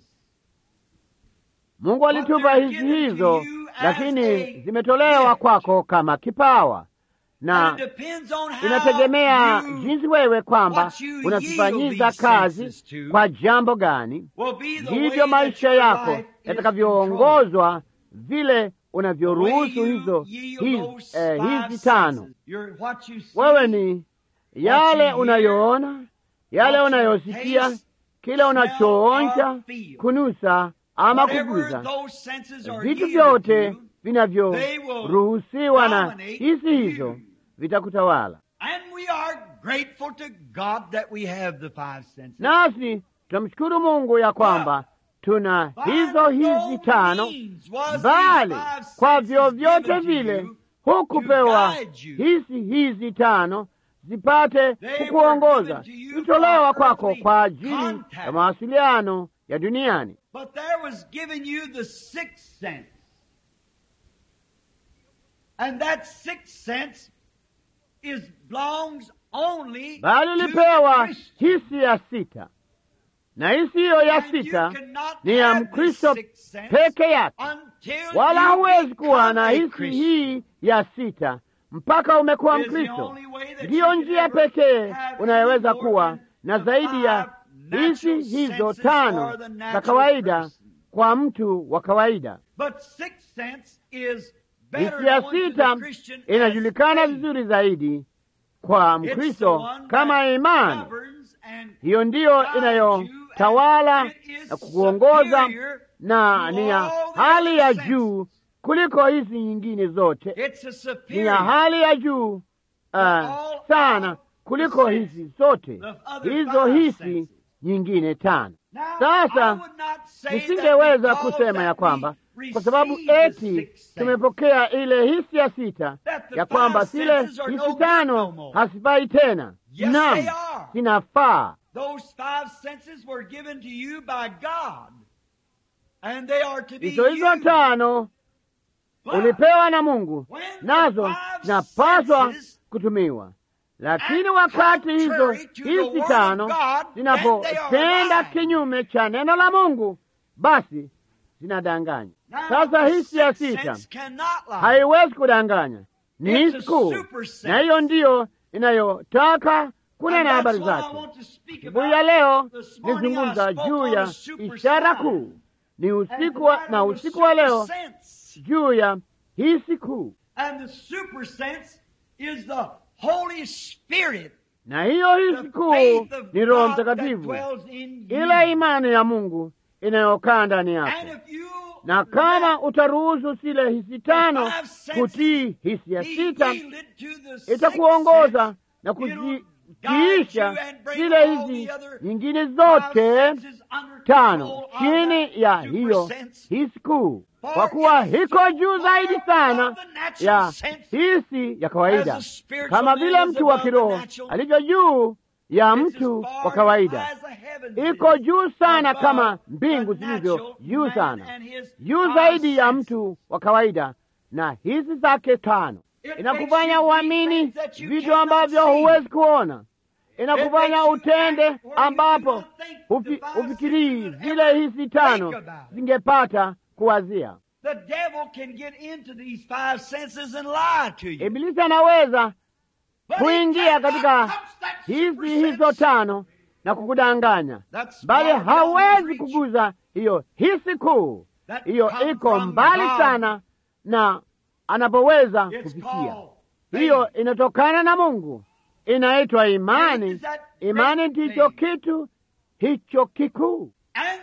Mungu alitupa they're hizi given to hizo, you as lakini a zimetolewa gift. kwako kama kipawa, na And it depends on how inategemea you jinsi wewe kwamba what you unazifanyiza yield these kazi senses to kwa jambo gani, will be the way ndivyo that maisha your yako life is controlled. yatakavyoongozwa, vile The unavyoruhusu way you hizo yield hizi, those eh, five hizi tano. senses. You're what you see, Wewe ni yale hear, unayoona, yale what you unayosikia, taste, kile smell, unachoonja, or feel. kunusa ama Whatever kuguza those senses are vitu yielded vyote to, they will vinavyoruhusiwa na dominate hizi hizo you. vitakutawala. And we are grateful to God that we have the five senses. Nasi tunamshukuru Mungu ya kwamba tuna hizo hizi tano, bali kwa vyovyote vile hukupewa hizi hizi tano zipate kukuongoza, zitolewa kwako kwa ajili ya mawasiliano ya duniani. But there was given you the sixth sense. And that sixth sense is belongs only Bali to ulipewa Christians. hisi ya sita, na hisi hiyo ya And you sita cannot ni ya have this Mkristo sixth sense peke yake, until wala you hauwezi kuwa become na a hisi Christian. hii ya sita mpaka umekuwa Is the Mkristo. only way that Ndiyo you can njia ever pekee have unayoweza any more kuwa than na the zaidi ya five hizi natural hizo senses tano for the za natural kawaida person. kwa mtu wa kawaida. But sixth sense is better Hisi ya known to the sita Christian as inajulikana faith. vizuri zaidi kwa It's the Mkristo one kama that imani. governs and Hiyo ndiyo guides you, inayotawala and it is na kukuongoza superior na to ni ya all the hali other ya senses. juu kuliko hizi nyingine zote, It's a ni superior. ya hali ya juu uh, all sana other kuliko senses, hizi zote, the other hizo five hisi senses. nyingine tano. Now, I Sasa would not say that nisingeweza because kusema ya that kwamba we kwa sababu received the eti sixth sense, tumepokea ile hisi ya sita that the ya kwamba five zile senses are no hisi good no tano more. hasifai tena. Yes, Naam, they are. zinafaa. Those five senses were given to you by God. And they are to be Hizo hizo used. tano But ulipewa na Mungu, when the nazo five zinapaswa senses kutumiwa. Lakini act wakati hizo contrary to the hizi word of tano God, then they zinapotenda are lying. kinyume cha neno la Mungu, basi zinadanganya. Now, Sasa the hisi ya sixth sita sense cannot lie. haiwezi kudanganya, ni It's hisi a kuu, super sense. na hiyo ndiyo inayotaka And kunena that's habari what I zake. want to speak Asubuhi ya about. leo This morning nizungumza I spoke juu on ya a super ishara sign. kuu, ni And usiku wa, tonight na on the usiku wa super leo sense. juu ya hisi kuu, And the super sense is the Holy Spirit. na hiyo The hisi kuu faith of ni Roho God that Mtakatifu, dwells in you. ile imani ya Mungu inayokaa ndani And yako. if you Na kama let utaruhusu zile hisi tano five senses kutii hisi ya be sita, yielded to the sixth itakuongoza sense, na it'll guide kuziisha you and bring zile all hizi the other nyingine five zote senses under tano control of chini that ya super hiyo sense. hisi kuu, For kwa kuwa it is hiko so juu far zaidi sana above the natural ya sense hisi ya as kawaida, the spiritual kama man vile is mtu wa above the kiroho natural. alivyo juu ya It's as mtu far wa kawaida. as the heavens Iko is juu sana above kama the mbingu zilivyo natural juu man sana, and his juu five zaidi ya senses. mtu wa kawaida na hisi zake tano. It Inakufanya makes you uamini think that you vitu cannot ambavyo see. huwezi kuona, inakufanya makes you utende act where you ambapo do not think hufi- the five hufikirii senses would zile ever hisi think tano about it. zingepata kuwazia. The devil can get into these five senses and lie to you. Ibilisi anaweza But he kuingia cannot katika touch that hizi super hizo sense. tano na kukudanganya, That's bali far beyond hawezi reach. kuguza hiyo hisi kuu. That Hiyo come iko from mbali God. sana na anapoweza It's kufikia. called faith. Hiyo inatokana na Mungu, inaitwa Faith imani. is that Imani great ndicho thing. kitu hicho kikuu. And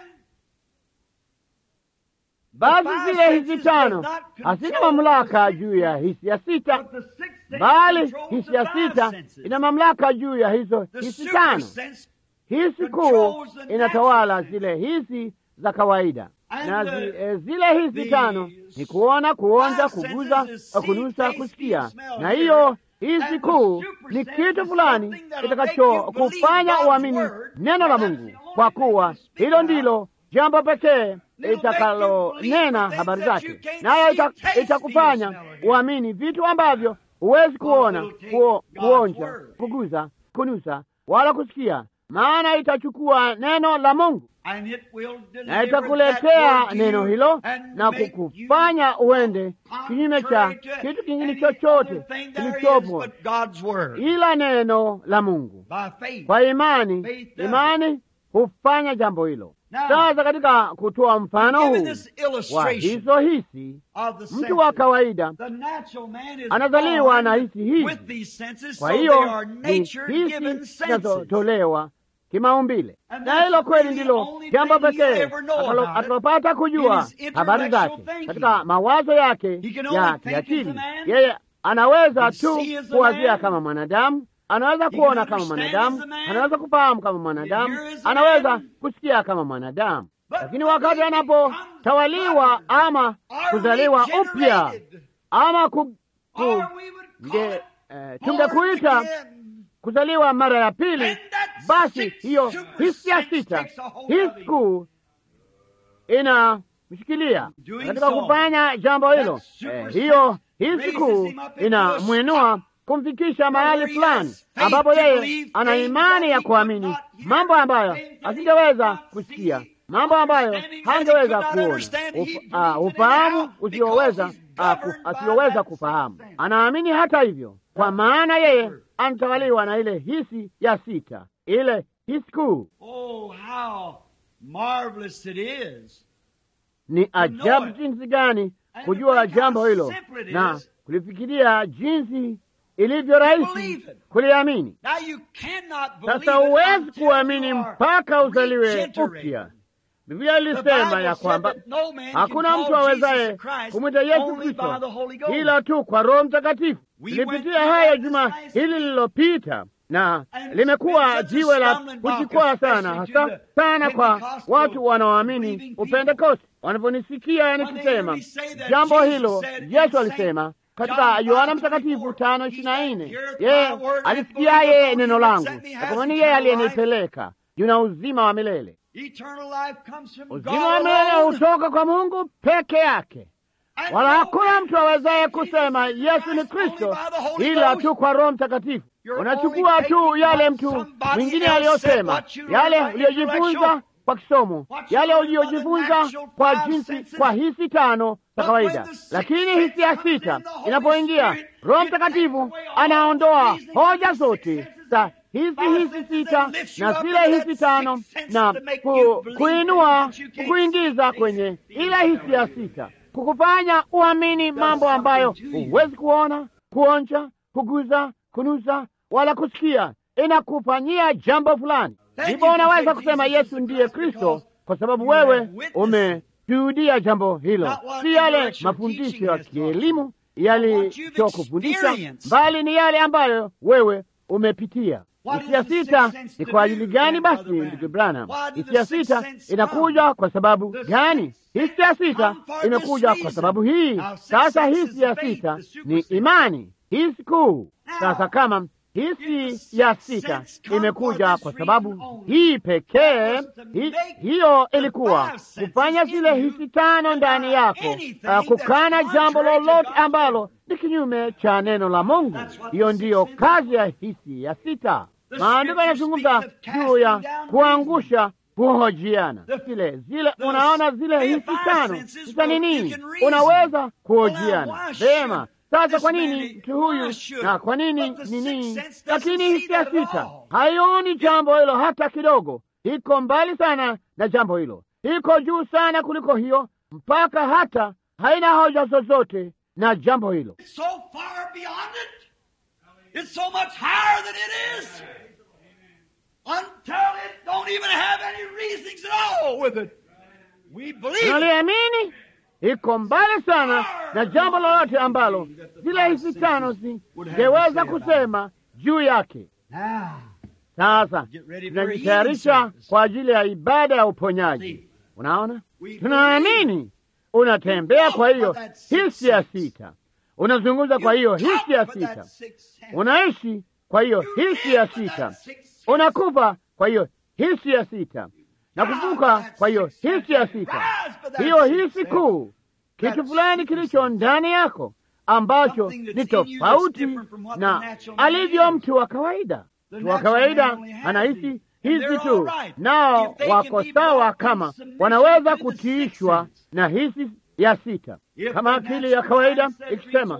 Basi five zile hizi senses tano does not hazina control mamlaka the juu ya hisi ya sita, but the sixth sense bali controls hisi the ya five sita senses. ina mamlaka juu ya hizo The hisi super tano. sense Hisi kuu controls the inatawala natural zile hisi za kawaida, And na the- zi, e, zile hisi the tano ni kuona, kuonja, five kuguza, senses is see, kunusa, taste, kusikia. feel, smell, Na hear. hiyo hisi And the kuu super ni sense kitu is fulani something that'll kitakacho make you believe kufanya God's uamini word, neno la for that's Mungu, the only kwa thing kuwa that'll speak hilo about. ndilo jambo pekee It'll make you itakalonena believe habari things that zake, you can't nayo see, ita- taste, itakufanya feel, smell, or hear. uamini vitu ambavyo huwezi kuona, it'll take kuo- God's kuonja, word. kuguza, kunusa wala kusikia, maana itachukua neno la Mungu And it will na deliver that itakuletea word to neno you hilo and na make kukufanya you uende kinyume cha contrary to kitu kingine any chochote other thing there is kilichopo but God's word. ila neno la Mungu. By faith. Kwa imani, Faith does imani hufanya jambo hilo. Now, Sasa katika kutoa mfano Given huu this wa illustration hizo hisi, of the mtu wa senses, kawaida the natural man is anazaliwa born na hisi hizi. with these senses, kwa so they hiyo are ni nature-given hisi senses. zinazotolewa kimaumbile, And na that's hilo kweli really the ndilo only jambo thing he'll pekee ever know atalo- about it atalopata kujua in his habari zake intellectual thinking. katika mawazo yake He can only ya think as kiakili. a man. Yeye anaweza He tu see as a kuwazia man. kama mwanadamu, anaweza He can kuona kama understand mwanadamu, as a man. anaweza kufahamu kama mwanadamu, hear as a anaweza man. kusikia kama mwanadamu. But Lakini when wakati he anapotawaliwa becomes ama Are kuzaliwa upya regenerated, ama ku, ku, or we would call nge, it eh, born tungekuita again. kuzaliwa mara ya pili, And that basi sixth hiyo super hisi ya sense sita, takes a hold of hisi him. kuu inamshikilia Doing katika so, kufanya jambo hilo. that super Eh, hiyo hisi raises kuu him up into a inamwinua kumfikisha mahali where he fulani has faith ambapo to yeye believe ana things imani that ya he kuamini could not hear, mambo ambayo things that he asingeweza could not kusikia, see, mambo ambayo understanding that he hangeweza could not kuona, understand, he Uf- believes ah, it anyhow ufahamu because usioweza he's ah, ku- governed by asiyoweza that kufahamu. sixth sense. Anaamini hata hivyo, kwa maana yeye anatawaliwa na ile hisi ya sita, ile hisi kuu. Oh, how marvelous it is. Ni ajabu it. jinsi gani And kujua to think how jambo hilo simple it na is kulifikiria jinsi ilivyo rahisi believe it. kuliamini. Now you cannot believe Sasa it huwezi until kuamini you are mpaka uzaliwe regenerated. upya. Biblia The ilisema Bible ya said kwamba that no man can hakuna call mtu Jesus awezaye Christ kumwita Yesu only by Kristo the Holy Ghost. ila tu kwa Roho Mtakatifu. We Tulipitia went through haya that juma this last hili week. lililopita, na And it's limekuwa been such a jiwe la stumbling block, kujikwaa sana, especially to hasa the sana kwa Pentecostal watu wanaoamini believing people. Upentekosti. Wanaponisikia When they nikisema hear me say that jambo Jesus hilo, said in Yesu Saint alisema katika John Yohana 5:24, Mtakatifu tano ishirini na he nne said, "Heareth yeye my word and alisikiaye believeth on neno him that langu, sent me na has kwa maana yeye eternal life." aliyenipeleka yuna uzima wa milele. Eternal life comes from God Uzima wa milele alone. hutoka kwa Mungu peke yake, And wala no hakuna man mtu awezaye can say kusema Jesus is Yesu ni Christ only Kristo by the Holy ila Ghost. tu kwa Roho Mtakatifu. You're Unachukua only tu taking yale what mtu somebody mwingine else aliyosema, said, what you learned yale by uliyojifunza intellectual, kwa kisomo, what you yale learned by the uliyojifunza natural kwa five jinsi, senses. kwa hisi tano za But kawaida. when the sixth Lakini sense hisi ya comes in, sita the Holy inapoingia, Spirit, Roho it takes Mtakatifu away all anaondoa reasoning of hoja the zote six senses za and hizi five hisi senses sita and lifts you na up zile into hisi that tano sixth sense na to make ku, you believe kuinua things that you can't kuingiza see. kwenye ile hisi ya sita, kukufanya uamini mambo ambayo something to you. huwezi kuona, kuonja, kuguza, kunusa wala kusikia. Inakufanyia jambo fulani, Then ndipo you can unaweza say kusema Jesus is Yesu the ndiye Christ Kristo because kwa sababu you have wewe witnessed umeshuhudia jambo hilo, Not what si yale intellectual mafundisho teaching ya has taught kielimu what you've yalichokufundisha, experienced. bali ni yale ambayo wewe umepitia. What Hisia is the sita sixth sense ni to kwa do, ajili gani then, basi, Brother Branham? ndugu Branham? Why did the Hisia sixth sita sense inakuja come? kwa sababu The gani? sixth Hisia sense sita come for this imekuja kwa reason. sababu hii. Now, sixth Sasa sense is hisia faith, sita the super ni sense. imani, hisi kuu. Now, Sasa kama if hisi the ya sixth sita sense come imekuja for kwa this sababu reason only, hii pekee, that was to hi, make hiyo the ilikuwa five senses kufanya in zile you hisi tano deny ndani yako, anything uh, kukana that's jambo contrary to lolote God's ambalo word. ni kinyume cha neno la Mungu. That's what Hiyo the ndiyo sixth sense kazi ya hisi ya sita. The Maandiko scripture yanazungumza speaks of juu ya casting down kuangusha kuhojiana zile zile, unaona zile hisi tano sasa ni nini? Unaweza kuhojiana vema. Sasa kwa nini mtu huyu na kwa nini nini? Lakini hisia sita haioni jambo hilo hata kidogo, iko mbali sana na jambo hilo, iko juu sana kuliko hiyo, mpaka hata haina hoja zozote na jambo hilo. so far beyond it. It's so much higher than it is. Until it don't even have any reasonings at all with it. We believe it. Unaliamini? Iko mbali sana na jambo lolote ambalo zile hisi tano zingeweza kusema juu yake. Now, Sasa Get ready for tunajitayarisha healing service. kwa ajili ya ibada ya uponyaji. Unaona, We tunaamini unatembea kwa hiyo Walk with that sixth hisi ya sense. sita, unazungumza kwa hiyo you talk hisi ya with that sita, sixth sense. unaishi kwa hiyo You hisi live ya with that sita, sixth sense. unakufa kwa hiyo hisi ya sita na kuvuka kwa hiyo hisi ya sita, hiyo hisi kuu, kitu fulani kilicho ndani yako ambacho ni tofauti na alivyo mtu wa kawaida. Mtu wa kawaida anahisi hizi tu, nao wako sawa kama wanaweza kutiishwa na hisi ya sita. Kama akili ya kawaida ikisema,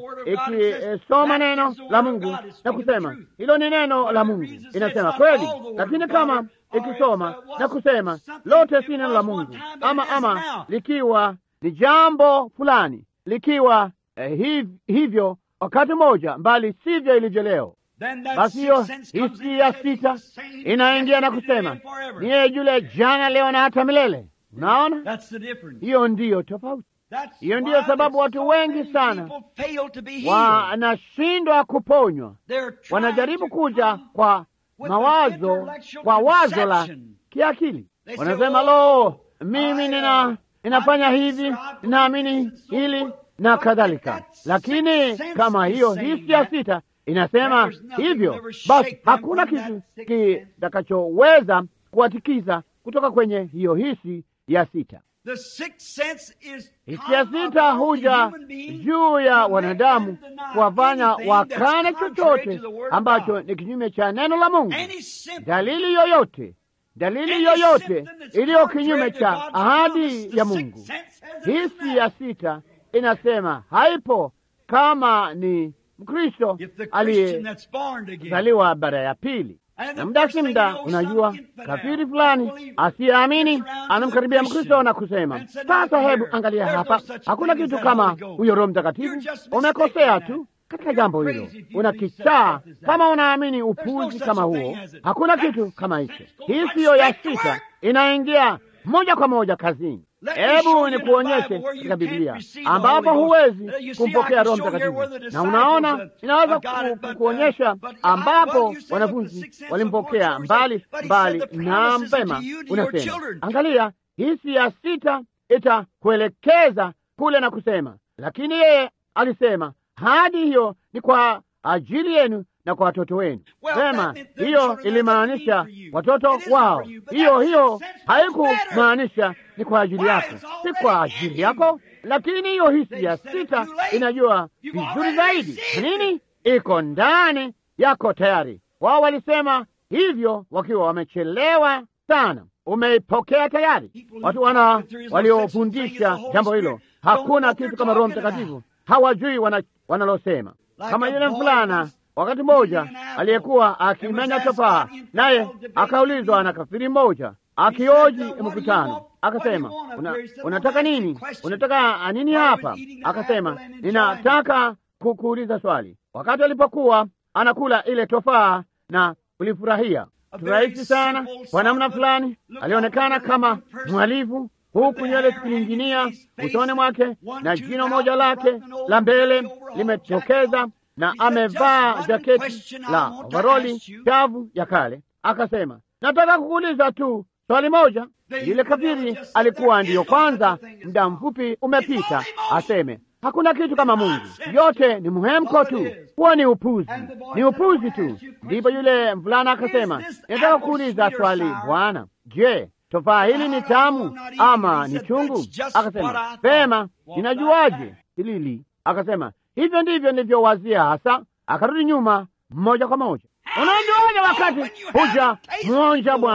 ikisoma neno la Mungu na kusema hilo ni neno la Mungu, inasema kweli. Lakini kama ikisoma na kusema lote si neno la Mungu, ama ama likiwa ni jambo fulani, likiwa eh, hiv, hivyo wakati mmoja, mbali sivyo ilivyo leo, Then that basi hiyo sixth sense comes hisi in ya and says, sita "He's the same inaingia na yesterday, kusema today, and forever." ni yeye yule jana, leo na hata milele. Unaona, That's the difference. hiyo ndiyo tofauti. That's Hiyo ndiyo why sababu that watu so wengi many sana people fail to be healed. wanashindwa kuponywa, They're trying wanajaribu to kuja come kwa with mawazo, an intellectual kwa wazo la conception. kiakili. They say, Wanasema "Oh, lo, mimi I, nina uh, ninafanya I hivi, subscribe to ninaamini this and so hili forth." na But if kadhalika. that Lakini sixth sense kama is hiyo saying hisi ya that, sita inasema there's nothing hivyo, will ever basi shake them hakuna from kitu that sixth sense. kitakachoweza kuwatikiza kutoka kwenye hiyo hisi ya sita. The sixth sense is Hisi ya come sita upon the huja human being juu ya to make wanadamu them deny kuwafanya anything wakane that's contrary chochote to the word of ambacho God. ni kinyume cha neno la Mungu. Any symptom Dalili yoyote, dalili Any yoyote symptom that's iliyo contrary kinyume to cha God's promise, ahadi the ya sixth Mungu, sense says it is hisi not. ya sita inasema haipo. Kama ni Mkristo If the Christian that's born again aliyezaliwa bara ya pili, And na the muda first si thing muda, you know, unajua some infidel, kafiri fulani unbeliever, asiyeamini gets around to anamkaribia the Mkristo Christian na kusema, and said, sasa "Now hebu here, angalia there's hapa, no such hakuna thing as kitu that kama Holy Ghost. huyo Roho You're Mtakatifu. just Umekosea mistaken tu in katika You're jambo hilo, crazy if you una believe such kichaa stuff as that. kama unaamini no upuzi such kama a huo. thing as it. Hakuna That kitu kama hicho. sense goes Hii right siyo ya straight to sita, work. inaingia moja kwa moja kazini. Let me show Hebu you in the nikuonyeshe Bible where you katika can't Biblia receive the ambapo Holy Ghost. huwezi Uh, you see, I kumpokea can Roho show you Mtakatifu, where the na disciples, unaona uh, inaweza uh, got it, ku- but, uh, kukuonyesha but I- ambapo well, you say, well, the wanafunzi sixth sense walimpokea of the mbali Lord, but he mbali said the na promises mpema. unto you, to your Unasema, children. angalia, hisi ya sita itakuelekeza kule na kusema, lakini yeye alisema hadi hiyo ni kwa ajili yenu na kwa watoto wenu. Well, Sema that meant their hiyo children are ilimaanisha for you. watoto It isn't wao. for you, but Hiyo that hiyo sense goes haikumaanisha ni kwa ajili Why, yako, it's si already kwa in ajili you. yako, lakini hiyo hisi They ya said it sita too late. inajua You've vizuri already zaidi received nini iko ndani yako tayari. Wao walisema hivyo wakiwa wamechelewa sana. Umeipokea tayari. Watu wana waliofundisha jambo hilo, hakuna kitu kama Roho Mtakatifu, hawajui wana, wanalosema. Kama yule mvulana wakati mmoja aliyekuwa akimenya tofaa, naye akaulizwa na kafiri mmoja akioji mkutano, akasema una, unataka nini? Unataka nini hapa? Akasema ninataka kukuuliza swali. Wakati alipokuwa anakula ile tofaa na kulifurahia rahisi sana kwa namna fulani, alionekana kama mhalifu, huku nywele zikining'inia usoni mwake na jino moja lake la mbele limetokeza, na amevaa jaketi la ovaroli chavu ya kale. Akasema, nataka kukuuliza tu swali moja. Yule kafiri alikuwa ndiyo kwanza, muda mfupi umepita, aseme hakuna kitu kama Mungu, yote ni mhemko tu, huo ni upuzi, ni upuzi tu. Ndipo yule mvulana akasema, nataka kuuliza swali Bwana, je, tofaa hili ni tamu ama ni chungu? Akasema, pema, ninajuaje hilili? Akasema, hivyo ndivyo nilivyowazia hasa. Akarudi nyuma moja kwa moja. Unajuaje wakati huja mwonja Bwana?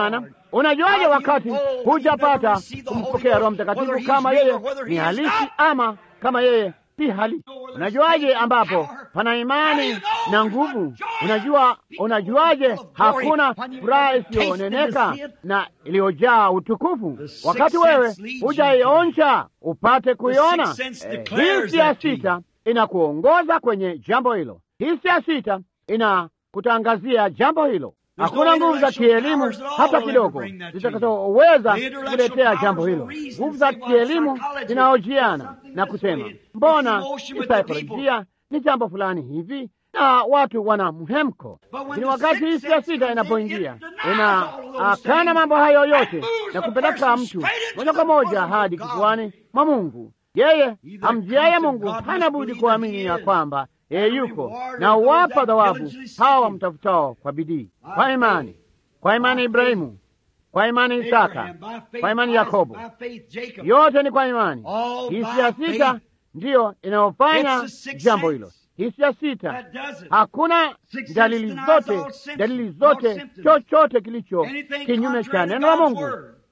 unajuaje wakati hujapata kumpokea Roho Mtakatifu kama yeye ni halisi ama kama yeye si halisi? Unajuaje ambapo pana imani na nguvu? Unajua, unajuaje hakuna furaha isiyoneneka na iliyojaa utukufu wakati wewe hujaionja upate kuiona? Eh, hisi ya sita inakuongoza kwenye jambo hilo. Hisi ya sita inakutangazia jambo hilo. Hakuna nguvu za kielimu hata kidogo zitakazoweza kuletea jambo hilo. Nguvu za kielimu zinaojiana na kusema, mbona kisaikolojia ni jambo fulani hivi, na watu wana mhemko. Lakini wakati hisi ya sita inapoingia, inaakana mambo hayo yote na kupeleka mtu moja kwa moja hadi kifuani mwa Mungu. Yeye amjiaye Mungu hana budi kuamini ya kwamba yeye yuko na uwapa thawabu hawa wamtafutao kwa bidii, kwa imani, kwa imani Ibrahimu, kwa imani Isaka, kwa imani Yakobo. Yote ni kwa imani. Hisi ya sita ndiyo inayofanya jambo hilo. Hisi ya sita, hakuna dalili zote, dalili zote, chochote kilicho kinyume cha neno la Mungu,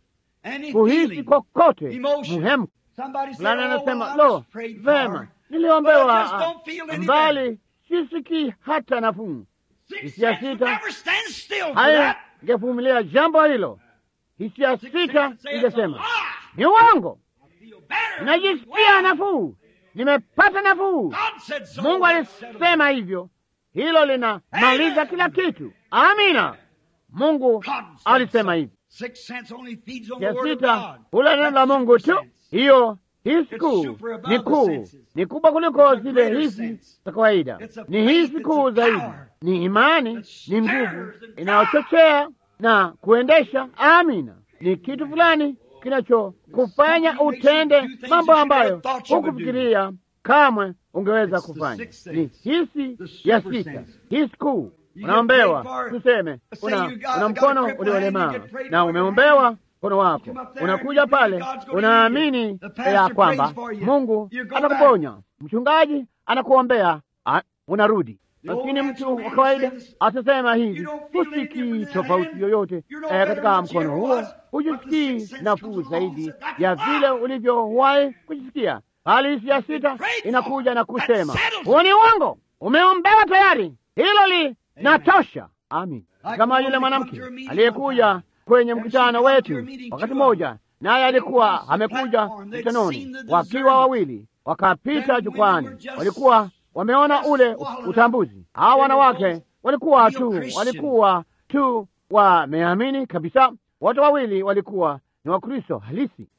kuhisi kokote muhemko fulani. Anasema lo, vema niliombewa mbali, sisikii hata nafuu. Hisia sita haingevumilia jambo hilo. Hisia sita ingesema ni uongo, najisikia nafuu, nimepata nafuu. Mungu alisema hivyo, hilo linamaliza kila kitu. Amina, Mungu alisema hivyo. Hisia sita hula neno la Mungu tu, hiyo hisi kuu ni kuu, ni kubwa kuliko zile hisi za kawaida. Ni hisi kuu zaidi, ni imani, ni nguvu inayochochea na kuendesha. Amina, ni kitu fulani kinachokufanya utende mambo ambayo hukufikiria kamwe ungeweza kufanya. Ni hisi ya sita, hisi kuu. Unaombewa, tuseme una, una mkono uliolemaa na umeombewa mkono wako unakuja pale, unaamini ya kwamba Mungu atakuponya, mchungaji anakuombea, unarudi. Lakini mtu wa kawaida atasema hivi, husikii tofauti yoyote eh, katika mkono huo, hujisikii nafuu zaidi ya vile ulivyowahi kujisikia. Hali hisi ya sita inakuja na kusema huo ni uongo, umeombewa tayari, hilo linatosha. Amin, kama yule mwanamke aliyekuja kwenye mkutano wetu wakati mmoja, naye alikuwa amekuja mkutanoni wakiwa wawili, wakapita jukwani, walikuwa wameona ule utambuzi. Hawa wanawake walikuwa tu walikuwa tu wameamini kabisa. Wote wawili walikuwa ni Wakristo halisi.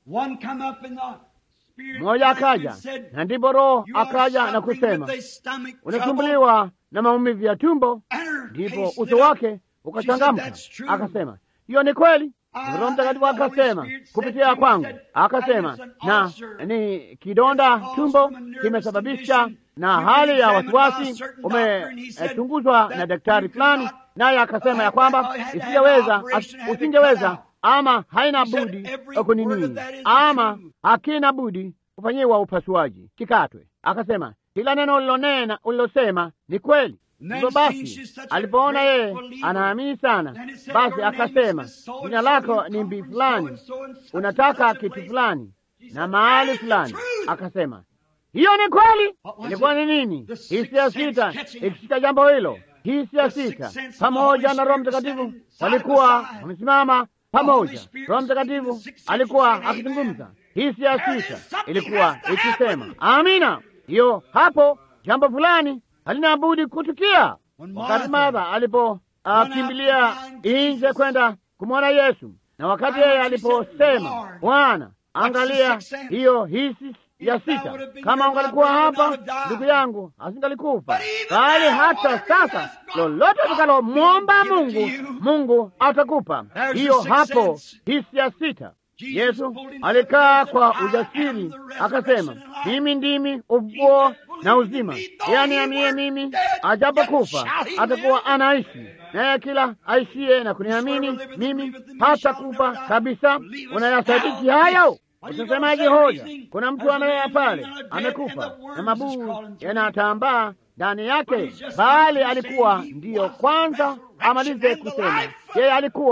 Mmoja akaja na ndipo Roho akaja na kusema, unasumbuliwa na maumivu ya tumbo. Ndipo uso wake ukachangamka, akasema hiyo ni kweli. Roho Mtakatifu akasema kupitia kwangu, akasema na ni kidonda tumbo kimesababisha na hali ya wasiwasi, umechunguzwa na daktari fulani, naye akasema ya kwamba isingeweza, usingeweza ama haina budi kunini, ama hakina budi kufanyiwa upasuaji, kikatwe. Akasema kila neno ulilonena, ulilosema ni kweli. Hivyo basi alipoona yeye anaamini sana, basi akasema, jina lako ni mbi fulani, unataka kitu fulani na mahali fulani. Akasema hiyo ni kweli. Ilikuwa ni nini? Hisia sita ikishika jambo hilo. Hisia sita pamoja na Roho Mtakatifu walikuwa wamesimama pamoja. Roho Mtakatifu alikuwa akizungumza. Hisia sita ilikuwa ikisema amina. Hiyo hapo jambo fulani halina budi kutukia. Wakati Martha alipokimbilia nje kwenda kumwona Yesu, na wakati yeye aliposema, Bwana, angalia hiyo hisi ya sita, kama ungalikuwa hapa, ndugu yangu asingalikufa. Bali hata sasa, lolote tukalomwomba Mungu, Mungu atakupa. Hiyo hapo hisi ya sita. Yesu alikaa kwa ujasiri akasema, mimi ndimi ufufuo na uzima, yani aniaminie mimi ajapokufa atakuwa anaishi, naye kila aishiye na kuniamini mimi hata kufa kabisa. Unayasadiki hayo? Utasemaje hoja? Kuna mtu amelala pale amekufa na mabuu yanatambaa ndani yake, bali alikuwa ndiyo kwanza amalize kusema, yeye alikuwa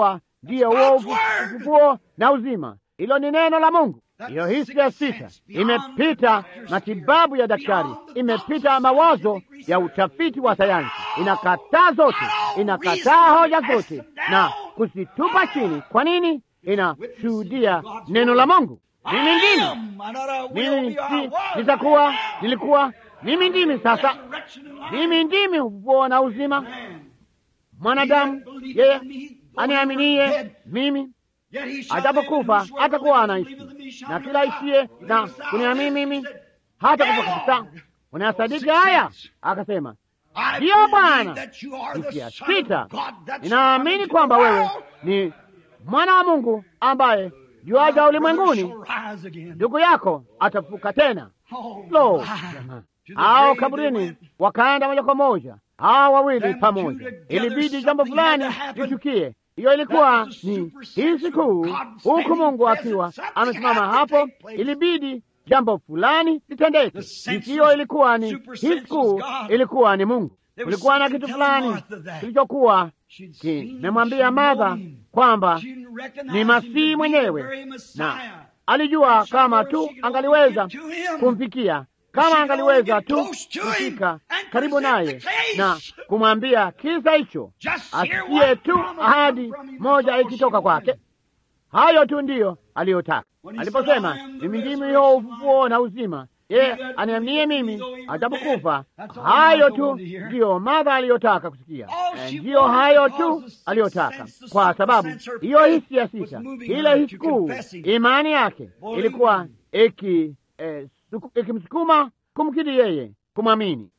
ndiyo huo ufufuo na uzima. Hilo ni neno la Mungu. Hiyo hisi ya sita imepita matibabu ya daktari, imepita mawazo ya utafiti wa sayansi, inakataa zote, inakataa hoja zote na kuzitupa chini. Kwa nini? Inashuhudia neno la Mungu. Mimi ndimi, mimi si nitakuwa, nilikuwa, mimi ndimi sasa, mimi ndimi ufufuo na uzima. Mwanadamu yeye aniaminie mimi atapokufa atakuwa anaishi, na kila aishie na kuniamini mimi hata kufa kabisa. Unayasadiki haya? Akasema, ndiyo Bwana. Hisia sita, ninaamini kwamba wewe ni mwana wa Mungu ambaye juaja ulimwenguni, ndugu yako atafuka tena. Lo, hao kaburini wakaenda moja kwa moja, hao wawili pamoja. Ilibidi jambo fulani litukie. Hiyo ilikuwa ni hisi kuu, huku Mungu akiwa amesimama hapo, ilibidi jambo fulani litendeke. Hisi hiyo ilikuwa ni hisi kuu, ilikuwa ni Mungu. Kulikuwa na kitu fulani kilichokuwa kimemwambia Martha kwamba ni Masihi mwenyewe, na alijua kama tu angaliweza kumfikia kama angaliweza tu kufika karibu naye na kumwambia kisa hicho, asikie tu ahadi moja ikitoka kwake. Hayo tu ndiyo aliyotaka aliposema, mimi ndimi huo ufufuo na uzima, ye aniaminie mimi atapokufa. Hayo tu ndiyo Martha aliyotaka kusikia, ndiyo hayo tu aliyotaka, kwa sababu hiyo hisi ya sita, ile hisi kuu, imani yake ilikuwa iki eh, ikimsukuma kumkiri yeye kumwamini.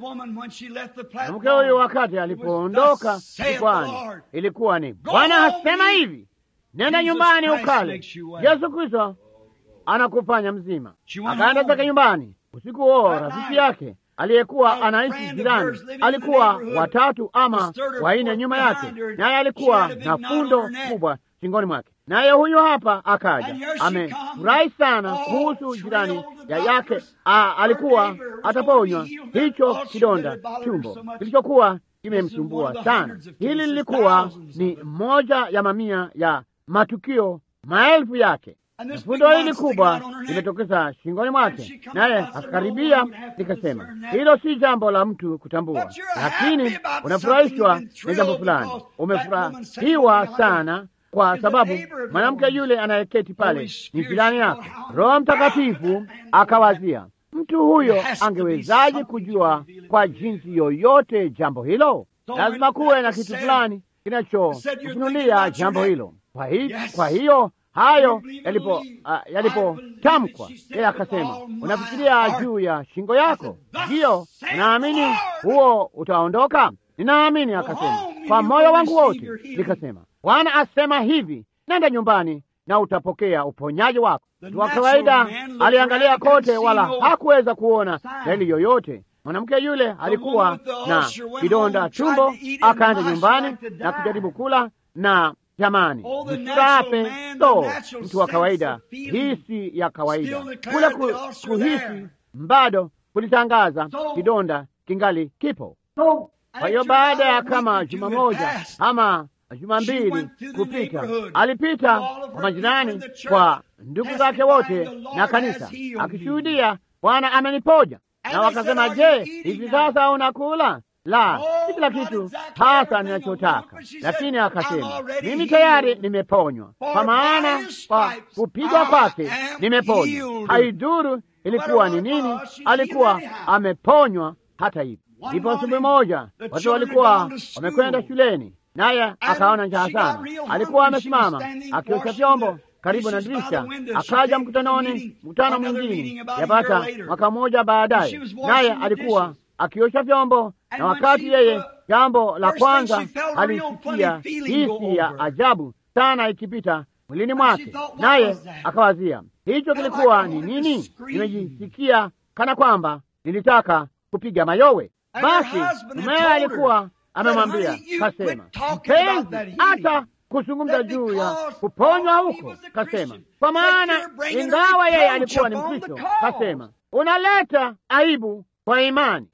Mke huyu wakati alipoondoka jukwani, ilikuwa ni Bwana asema hivi, nenda nyumbani ukale, Yesu Kristo anakufanya mzima. Akaenda zake nyumbani. Usiku huo rafiki yake aliyekuwa anaishi jirani alikuwa watatu ama wanne nyuma yake, naye alikuwa na fundo kubwa shingoni mwake naye huyu hapa akaja, amefurahi sana kuhusu jirani ya yake. A, alikuwa ataponywa hicho kidonda tumbo kilichokuwa kimemsumbua sana. Hili lilikuwa ni moja ya mamia ya matukio maelfu yake. Fundo hili kubwa limetokeza shingoni mwake, naye akakaribia. Nikasema, hilo si jambo la mtu kutambua, lakini unafurahishwa na jambo fulani, umefurahiwa sana kwa sababu mwanamke yule anayeketi pale ni jirani yako. Roho Mtakatifu akawazia, mtu huyo angewezaje kujua kwa jinsi yoyote jambo hilo? Lazima kuwe na kitu fulani kinachofunulia jambo hilo. Kwa, hi, kwa hiyo hayo yalipo uh, yalipotamkwa, yeye akasema, unafikiria juu ya shingo yako? Ndiyo, naamini huo utaondoka. Ninaamini, akasema, kwa moyo wangu wote. Nikasema, Bwana asema hivi, nenda nyumbani na utapokea uponyaji wako. Mtu wa kawaida aliangalia kote, wala hakuweza kuona dalili yoyote. Mwanamke yule alikuwa na kidonda tumbo, akaenda nyumbani na kujaribu kula, na jamani, msirape so mtu wa kawaida, hisi ya kawaida kule ku, kuhisi bado kulitangaza kidonda kingali kipo. Kwa hiyo baada ya kama juma moja ama juma mbili kupita, alipita kwa majirani, kwa ndugu zake wote na kanisa, akishuhudia Bwana ameniponya. Na wakasema, je, hivi sasa unakula? La, si kila kitu hasa ninachotaka, lakini akasema, mimi tayari nimeponywa, kwa maana kwa kupigwa kwake nimeponywa. Haidhuru ilikuwa ni nini, alikuwa ameponywa. Hata hivyo, ndipo asubuhi moja watu walikuwa wamekwenda shuleni naye akaona njaa sana. Alikuwa amesimama akiosha vyombo karibu na dirisha. Akaja mkutanoni, mkutano mwingine yapata mwaka mmoja baadaye, naye alikuwa akiosha vyombo, na wakati yeye, jambo la kwanza alisikia hisi ya ajabu sana ikipita mwilini mwake, naye akawazia hicho kilikuwa ni nini? Nimejisikia kana kwamba nilitaka kupiga mayowe. Basi mumewe alikuwa amemwambia kasema, mpenzi, hata kuzungumza juu ya kuponywa huko, kasema, kwa maana ingawa yeye alikuwa ni Mkristo, kasema, unaleta aibu kwa imani.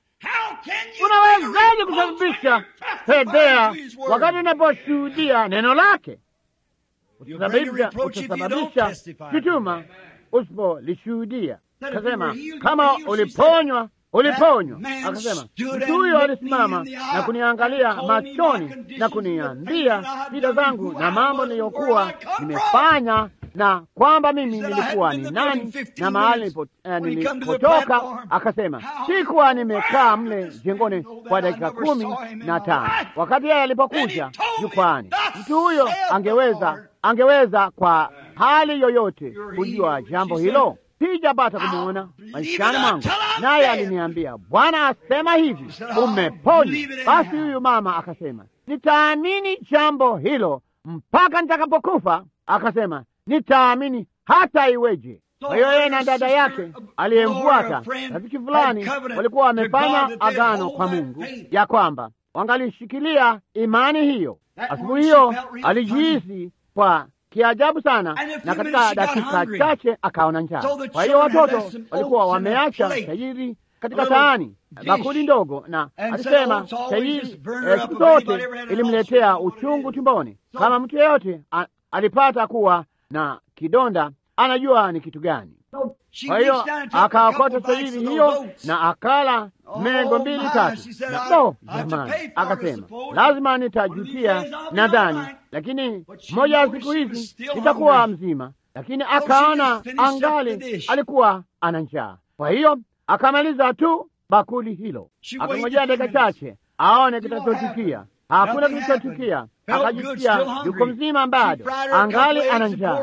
Unawezaje kusababisha fedhea wakati unaposhuhudia neno lake? utasababisha utasababisha shutuma usipolishuhudia. Akasema kama uliponywa uliponywa. Akasema mtu huyo alisimama na kuniangalia machoni na kuniambia shida zangu na mambo niliyokuwa nimefanya na kwamba mimi nilikuwa ni nani na mahali nilipotoka. Akasema sikuwa nimekaa mle jengoni kwa dakika kumi na tano wakati yeye alipokuja jukwani. Mtu huyo angeweza angeweza kwa hali yoyote kujua jambo hilo sijapata kumwona maishani mwangu, naye aliniambia Bwana asema hivi, umeponywa. Basi huyu mama akasema, nitaamini jambo hilo mpaka nitakapokufa. Akasema, nitaamini hata iweje. Kwa hiyo yeye na dada yake aliyemfuata, rafiki fulani, walikuwa wamefanya agano kwa Mungu ya kwamba wangalishikilia imani hiyo. Asubuhi hiyo alijihisi kwa kiajabu sana, na katika dakika chache akaona njaa. Kwa hiyo watoto walikuwa wameacha tajiri katika sahani, bakuli ndogo, na alisema tajiri siku zote ilimletea uchungu tumboni. Kama mtu yeyote alipata kuwa na kidonda, anajua ni kitu gani. Kwa hiyo akaokota tajiri hiyo na akala mengo mbili tatu, na no, jamani, akasema lazima nitajutia nadhani, lakini moja ya siku hizi nitakuwa mzima. Lakini akaona angali alikuwa ana njaa, kwa hiyo akamaliza tu bakuli hilo, akangojea dakika chache aone kitachotukia. Hakuna kilichotukia. Akajisikia yuko mzima bado, angali ana njaa.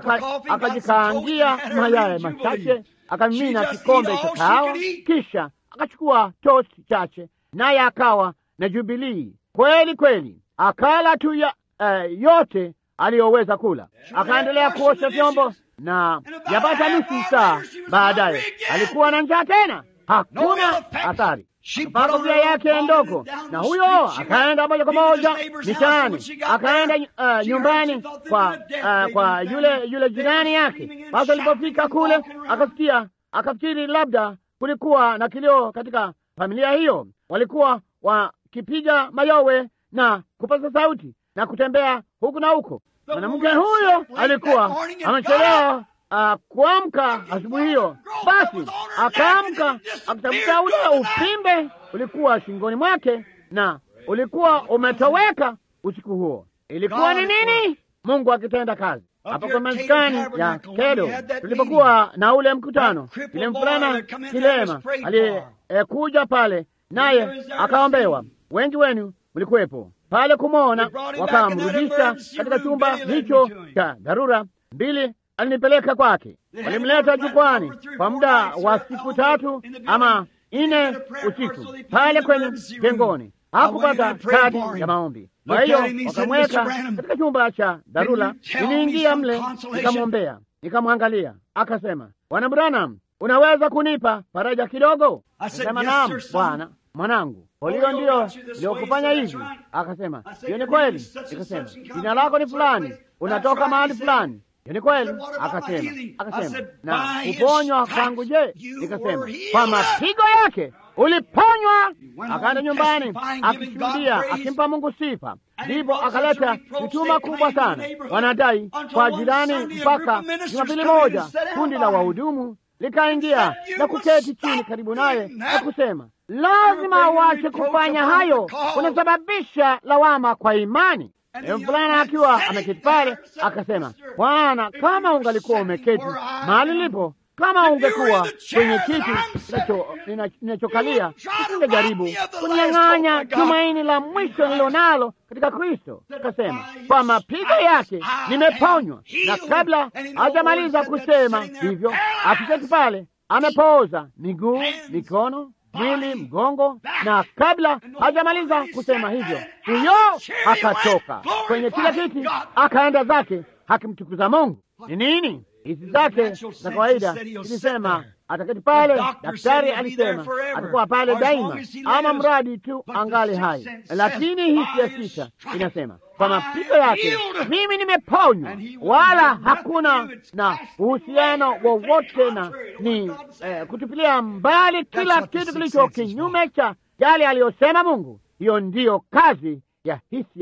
Akajikaangia mayai machache, akamimina kikombe cha kahawa, kisha akachukua tosti chache, naye akawa na jubilii kweli kweli. Akala tu ya, uh, yote aliyoweza kula. Akaendelea kuosha vyombo, na yapata nusu saa baadaye alikuwa na njaa tena. Hakuna athari akapaa kofia yake ndogo, na huyo akaenda moja kwa moja mitaani, akaenda uh, nyumbani kwa uh, kwa yule yule jirani yake. Basi alipofika kule, akasikia akafikiri labda kulikuwa na kilio katika familia hiyo, walikuwa wakipiga mayowe na kupaza sauti na kutembea huku na huko. Mwanamke huyo alikuwa amechelewa Uh, kuamka asubuhi hiyo, basi akaamka akatafuta ule upimbe ulikuwa shingoni mwake na ulikuwa umetoweka usiku huo. Ilikuwa ni nini? Mungu akitenda kazi hapo kwa maskani ya Kedo tulipokuwa na ule mkutano. Ile mvulana kilema aliyekuja eh, pale naye akaombewa. Wengi wenu mlikuwepo pale kumwona, wakamrudisha katika chumba hicho cha dharura. Mbili alinipeleka kwake, walimleta jukwani kwa muda wa siku tatu ama nne usiku pale kwenye jengoni. Hakupata kadi ya maombi, kwa hiyo wakamweka katika chumba cha dharura. Niliingia mle nikamwombea, nikamwangalia. Akasema, Bwana Branham, unaweza kunipa faraja kidogo? Akasema, naam Bwana mwanangu, hiyo ndiyo iliyokufanya hivi? Akasema, hiyo ni kweli. Nikasema, jina lako ni fulani, unatoka mahali fulani ni kweli. Akasema akasema na kuponywa kwangu je? Nikasema kwa mapigo yake uliponywa. Akaenda nyumbani akishuhudia, akimpa Mungu sifa. Ndipo akaleta shutuma kubwa sana, wanadai kwa jirani. Mpaka Jumapili moja kundi la wahudumu likaingia na kuketi chini karibu naye na kusema, lazima uache kufanya hayo, unasababisha lawama kwa imani. Mvulana akiwa ameketi pale akasema, Bwana, kama ungalikuwa umeketi mahali lipo, kama ungekuwa kwenye kiti ninachokalia, usingejaribu kunyang'anya tumaini la mwisho nilo nalo katika Kristo. Akasema, kwa mapigo yake nimeponywa. Na kabla hajamaliza kusema hivyo, akiketi pale amepooza miguu, mikono mwili, mgongo, na kabla hajamaliza kusema hivyo, huyo akatoka kwenye kile kiti akaenda zake akimtukuza Mungu. Ni nini hizi zake za kawaida zilisema ataketi pale. Daktari alisema atakuwa pale daima, ama mradi tu angali hai, lakini hisi ya sita inasema kwa mapigo yake mimi nimeponywa, wala hakuna na uhusiano wowote na ni eh, kutupilia mbali kila kitu kilicho kinyume cha yale aliyosema Mungu. Hiyo ndiyo kazi ya hisi ya sita.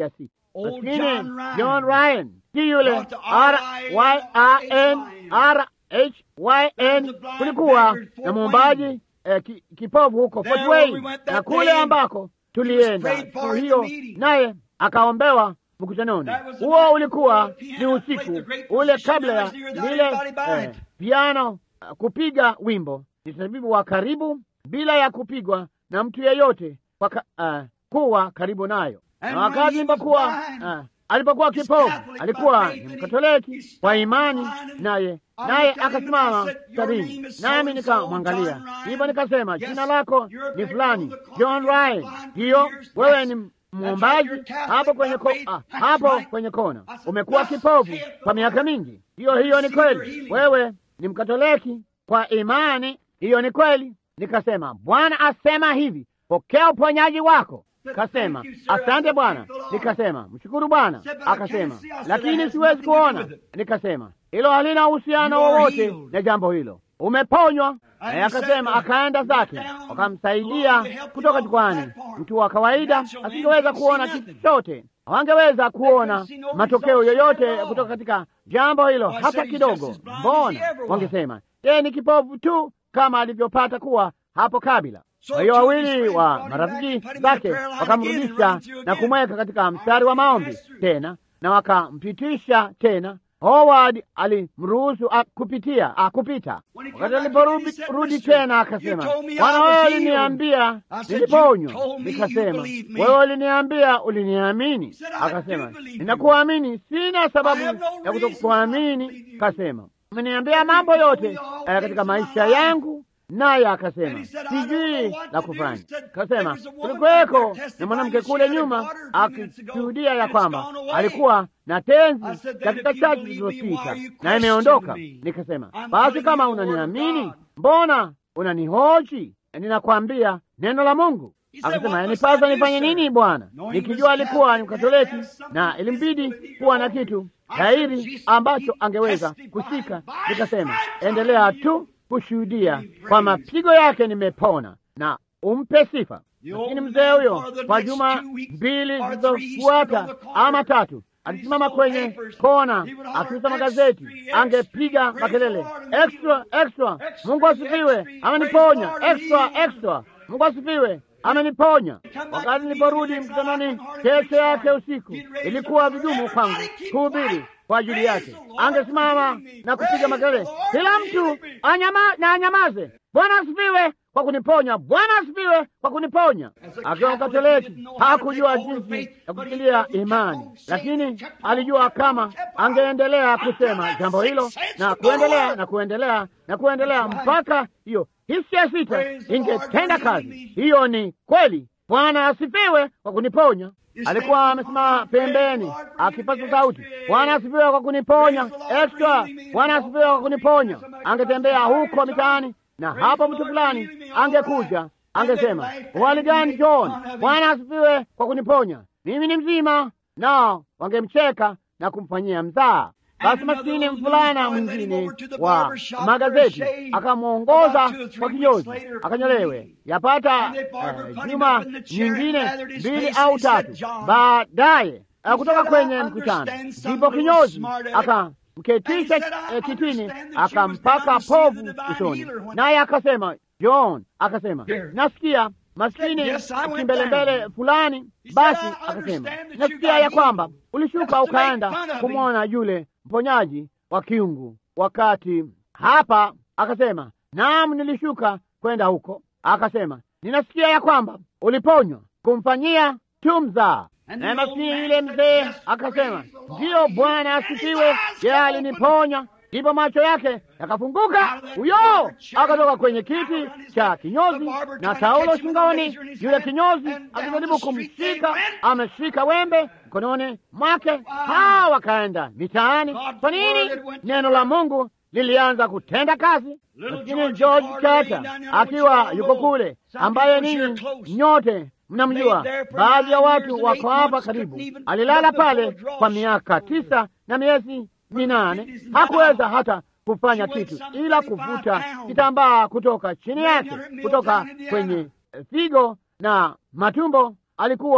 Old maskini John Ryan. John Ryan, si yule Brought the R Y A N R H Y N. There was a blind Kulikuwa beggar at Fort na mwombaji eh, ki, kipofu huko There Fort where Wayne, we went na that kule day, ambako tulienda prayed for siku in the hiyo, meeting. naye akaombewa mkutanoni. That was the Huo night ulikuwa before the ni piano played usiku the great ule position kabla ya that was near lile anybody by eh, it. piano uh, kupiga wimbo ni tabibu wa karibu bila ya kupigwa na mtu yeyote kwa ka, uh, kuwa karibu nayo. And Na when wakati he was alipokuwa blind, uh, alipokuwa he's kipofu Catholic alikuwa by faith, ni and he- Mkatoliki he stopped kwa imani, blind, and naye I naye looked at him and I akasimama said, "Your name sabini, is nami so-and-so, nikamwangalia, John Ryan. hivyo nikasema Yes, jina lako you're a ni beggar fulani, of the corner, John you've been Ryan, blind for ndiyo years. wewe Yes, ni that's mwombaji right, you're Catholic hapo kwenye by ko, faith. ah, That's hapo right. kwenye kona, I said, umekuwa "Thus kipofu saith the kwa miaka Lord." mingi. Hiyo hiyo ni Receive your kweli, healing. wewe ni Mkatoliki kwa imani, hiyo ni kweli. Nikasema Bwana asema hivi, pokea uponyaji wako. Kasema Thank you, sir. I asante said, Bwana. "Thank the Lord." Nikasema mshukuru Bwana. said, "But I can't Akasema see." I said, "That lakini has siwezi nothing to do kuona. with it." Nikasema hilo halina uhusiano You are wowote healed. na jambo hilo, umeponywa. And Naye he akasema said, akaenda "Went zake, down along wakamsaidia to help him kutoka off the jukwani. platform. Mtu wa kawaida Natural man asingeweza couldn't see kuona nothing. kitu chochote, hawangeweza kuona see no matokeo results yoyote at all. kutoka katika jambo hilo Well, I hata said he's kidogo. just as blind as Mbona he ever was. wangesema yeye ni kipofu tu kama alivyopata kuwa hapo kabla. So Kwa hiyo two of his wawili friends wa brought him back marafiki and put him in the zake prayer line again and wakamrudisha run through na again. kumweka katika mstari wa maombi Passed through. tena na wakampitisha tena. Howard alimruhusu a- kupitia a, kupita. When he Wakati come back again, he aliporudi said, rudi "Mister, tena akasema, you told me I Bwana was wewe healed." uliniambia I said, niliponywa. "You told me you Nikasema believe me." wewe uliniambia uliniamini. said, "I Akasema do believe you." ninakuamini, sina sababu I have no ya reason not to kutokuamini. believe you. Kasema umeniambia mambo yote You told me all eh, katika things in maisha my life. yangu naye And akasema he said, "I don't know sijui what la to do." kufanya. He said, Kasema "There was a woman kulikuweko back there na mwanamke testifying kule she had a nyuma daughter a few minutes ago, akishuhudia ya and it's kwamba gone away. alikuwa na tenzi I said, "Then dakika if you chache believe me, why zilizopita are you na imeondoka. questioning me? Nikasema I'm basi telling kama you the word of unaniamini, God." mbona unanihoji? Ninakwambia neno la Mungu. He said, Akasema "What must yanipasa I do, nifanye sir?" nini Bwana? Knowing he was Nikijua alikuwa ni Catholic, had to Mkatoliki have something na ilimbidi physically kuwa na wrong. kitu I said, dhahiri "Jesus, ambacho he angeweza testified kushika. by Nikasema stripes endelea I'm tu healed." kushuhudia Be kwa praised. mapigo yake nimepona, na umpe sifa. The Lakini old mzee man huyo for the kwa next juma two weeks mbili or three, he stood on zilizofuata the corner ama tatu and he alisimama sold kwenye papers. kona He would holler, akiuza "Extra, magazeti, extra, angepiga praise makelele the Lord, extra extra, Extra, Mungu asifiwe, extra, ameniponya praise the Lord, extra he- extra, Mungu asifiwe, ameniponya. back Wakati to niliporudi the meeting, mkutanoni I couldn't hardly kesho yake preach usiku, He'd raise ilikuwa up, vigumu "Everybody kwangu keep kuhubiri quiet. kwa ajili Praise yake. the Lord Angesimama for healing me. na kupiga Praise makelele, the Lord kila for mtu healing me." anyama, na anyamaze. Bwana asifiwe kwa kuniponya, Bwana asifiwe kwa kuniponya. As a Akiwa Catholic, he Mkatoliki didn't know how to hakujua take hold of jinsi faith, ya but he kushikilia kept on imani, saying, lakini kept on, alijua kept on, kama kept on, angeendelea until kusema that jambo hilo sixth sense na would go kuendelea on. na kuendelea na kuendelea That's right. mpaka hiyo hisia sita Praise the Lord ingetenda for kazi. healing me. Hiyo ni kweli. Bwana asifiwe kwa kuniponya. You Alikuwa stand amesimama on, praise the pembeni Lord for akipaza healing me. sauti, Extra. Bwana asifiwe kwa kuniponya, Praise the Lord for extra. healing me. Bwana asifiwe kwa kuniponya. Somebody Angetembea comes huko by, mitaani na Praise hapo the mtu Lord fulani for healing me. All angekuja right. angesema, And then wali gani life John? and make Bwana asifiwe kwa kuniponya, mimi ni mzima. Nao wangemcheka na kumfanyia mzaa. Basi maskini mvulana mwingine wa magazeti akamwongoza kwa kinyozi akanyolewe, yapata eh, juma nyingine mbili au tatu baadaye eh, kutoka kwenye mkutano, ndipo kinyozi akamketisha eh, kitini akampaka povu usoni, naye akasema, John akasema, nasikia maskini Yes, I went kimbelembele down. fulani. He Basi said, "I akasema, understand that you nasikia got ya kwamba healed. ulishuka Just to make ukaenda fun of him." kumwona yule mponyaji wa kiungu wakati hapa. Akasema, naam, nilishuka kwenda huko. Akasema, ninasikia ya kwamba uliponywa kumfanyia tu mzaa. And Naye the old maskini man yule said, mzee "Yes, akasema, praise the Lord. ndiyo He Bwana and his asifiwe, eyes yeye got aliniponya. Ndipo macho yake yakafunguka, Out of that huyo barber chair, akatoka kwenye kiti around his cha neck, kinyozi the barber na trying to taulo catch him with a shingoni. razor in his Yule hand, kinyozi and down akijaribu the street they kumshika, went. ameshika wembe mkononi mwake. Hawa wakaenda mitaani. God's Kwa word nini? had went to Neno la Mungu lilianza kutenda kazi. Little Lakini George George Carter Carter laying down there, I know akiwa what you yuko all know. kule, Some ambaye people sure ninyi close. nyote mnamjua, Laid there for baadhi ya nine watu years and wako eight hapa months, karibu. couldn't even Alilala look before pale a draw kwa sheet. miaka tisa na miezi minane, fifties and hakuweza down. hata kufanya She weighed kitu some ila 35 kuvuta pounds. kitambaa kutoka chini Laying yake, on her meal kutoka down in Indiana. kwenye eh, figo na matumbo. Alikuwa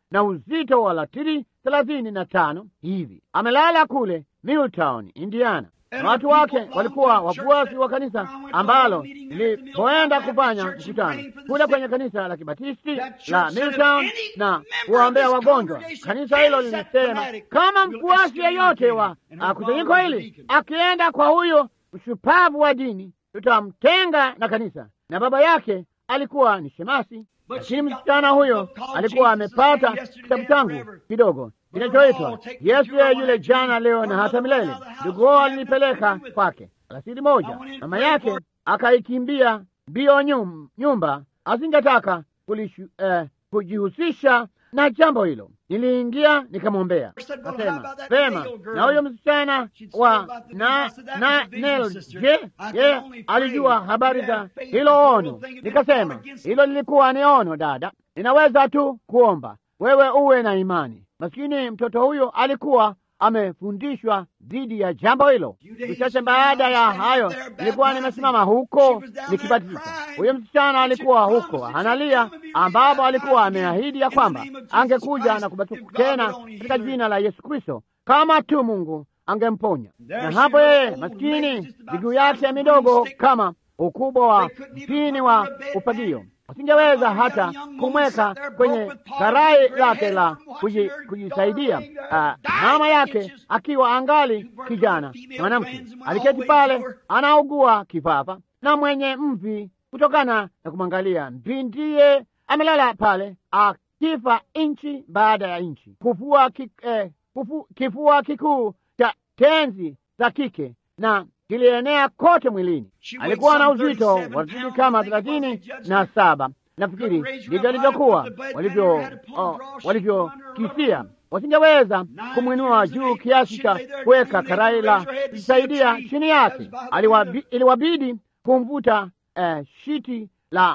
na uzito wa latiri thelathini na tano hivi. Amelala kule Milltown, Indiana. Watu wake walikuwa wafuasi wa kanisa ambalo lilipoenda kufanya mkutano kule kwenye kanisa la Kibatisti la Milltown na kuwaombea wagonjwa. Kanisa hilo lilisema kama mfuasi yeyote wa kusanyiko hili akienda kwa huyo mshupavu wa dini, tutamtenga na kanisa. Na baba yake alikuwa ni shemasi, lakini msichana huyo alikuwa amepata kitabu changu kidogo kinachoitwa Yesu yeye yule jana, leo na hata milele. Ndugu wao alinipeleka kwake alasiri moja. Mama yake akaikimbia mbio nyum, nyumba, asingetaka eh, kujihusisha na jambo hilo. Niliingia nikamwombea, kasema vema, na huyo msichana wa na na Nel, je, ye alijua habari za hilo ono? Nikasema hilo lilikuwa ni ono, dada, ninaweza tu kuomba wewe uwe na imani. Maskini mtoto huyo alikuwa amefundishwa dhidi ya jambo hilo. Uchache baada ya hayo, nilikuwa nimesimama huko nikibatiza. Huyo msichana alikuwa huko analia, ambapo alikuwa ameahidi ya kwamba angekuja na kubatizwa tena katika jina la Yesu Kristo kama tu Mungu angemponya. Na hapo yeye maskini, miguu yake midogo kama ukubwa wa mpini wa ufagio wasingeweza hata kumweka kwenye karai lake la kujisaidia. Uh, mama yake akiwa angali kijana mwanamke aliketi pale anaugua kifafa na mwenye mvi kutokana na kumwangalia mbindiye amelala pale akifa inchi baada ya inchi, kufua ki, eh, kufu, kifua kikuu cha tenzi za kike na kilienea kote mwilini. Alikuwa na uzito wa zidi kama thelathini na saba. Nafikiri ndivyo alivyokuwa walivyokisia, walivyo wasingeweza kumwinua juu kiasi cha kuweka karai la kujisaidia chini yake. Iliwabidi kumvuta eh, shiti la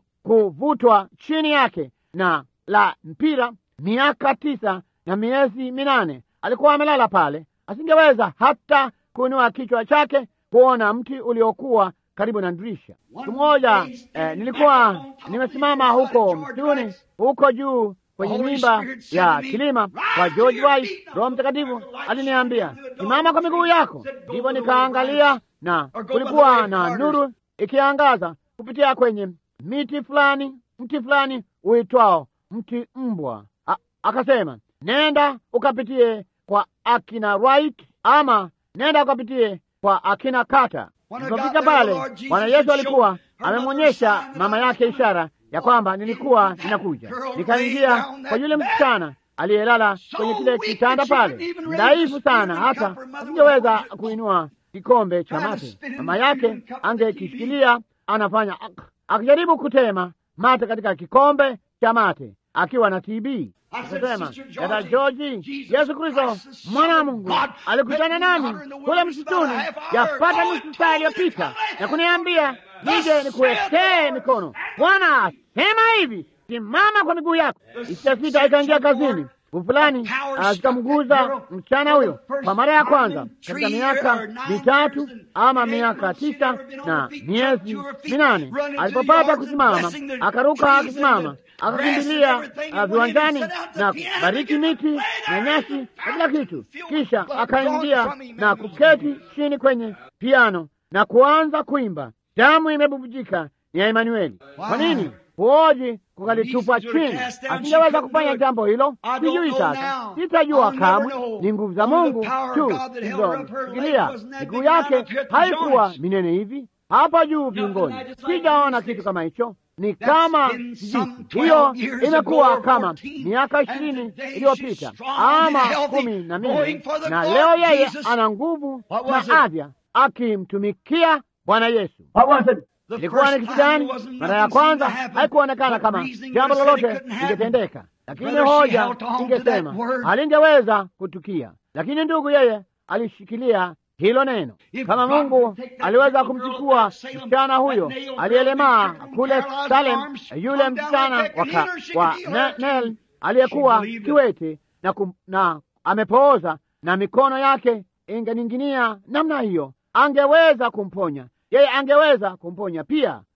kuvutwa chini yake na la mpira. Miaka tisa na miezi minane alikuwa amelala pale, asingeweza hata kuinua kichwa chake kuona mti uliokuwa karibu na dirisha. Siku moja eh, nilikuwa nimesimama huko msituni huko juu kwenye nyumba ya kilima kwa George White. Roho Mtakatifu aliniambia simama kwa miguu yako. Ndipo nikaangalia na kulikuwa na nuru ikiangaza kupitia kwenye miti fulani, mti fulani uitwao mti mbwa. Akasema, nenda ukapitie kwa akina Wright ama nenda ukapitie kwa akina Kata. Nilipofika pale, Bwana Yesu alikuwa amemwonyesha mama yake ishara ya kwamba nilikuwa ninakuja. Nikaingia kwa yule msichana aliyelala kwenye kile kitanda pale, dhaifu sana, hata asingeweza kuinua kikombe cha mate. Mama yake angekishikilia anafanya, akijaribu kutema mate katika kikombe cha mate akiwa na TB. Akasema, dada Georgi, Yesu Kristo mwana wa Mungu alikutana nami kule msituni yapata nusu saa iliyopita na kuniambia nije nikuwekee mikono. Bwana asema hivi, simama kwa miguu yako. Isitasita ikaingia kazini fulani zikamguza msichana huyo kwa mara ya kwanza katika miaka mitatu ama miaka tisa na miezi minane. Alipopata kusimama, akaruka akisimama, akakimbilia viwanjani na kubariki miti na nyasi na kila kitu, kisha akaingia na kuketi chini kwenye piano na kuanza kuimba, damu imebubujika ya Emanueli. Kwa nini? Kuoji kukalitupa chini, asingeweza kufanya jambo hilo. Sijui sasa, sitajua kamwe. Ni nguvu za Mungu tu zilizoshikilia miguu yake. Haikuwa minene hivi hapa juu viungoni, sijaona kitu kama hicho. Ni kama kijiti. Hiyo imekuwa kama miaka ishirini iliyopita ama kumi na mbili, na leo yeye ana nguvu na afya akimtumikia Bwana Yesu. Ilikuwa ni kitu gani? Mara ya kwanza haikuonekana kama jambo lolote lingetendeka, lakini hoja ingesema halingeweza kutukia. Lakini ndugu, yeye alishikilia hilo neno. Kama Mungu aliweza kumchukua msichana huyo aliyelemaa kule Salem, yule msichana wa Nel aliyekuwa kiwete na, na amepooza na mikono yake ingening'inia namna hiyo, angeweza kumponya yeye angeweza kumponya pia.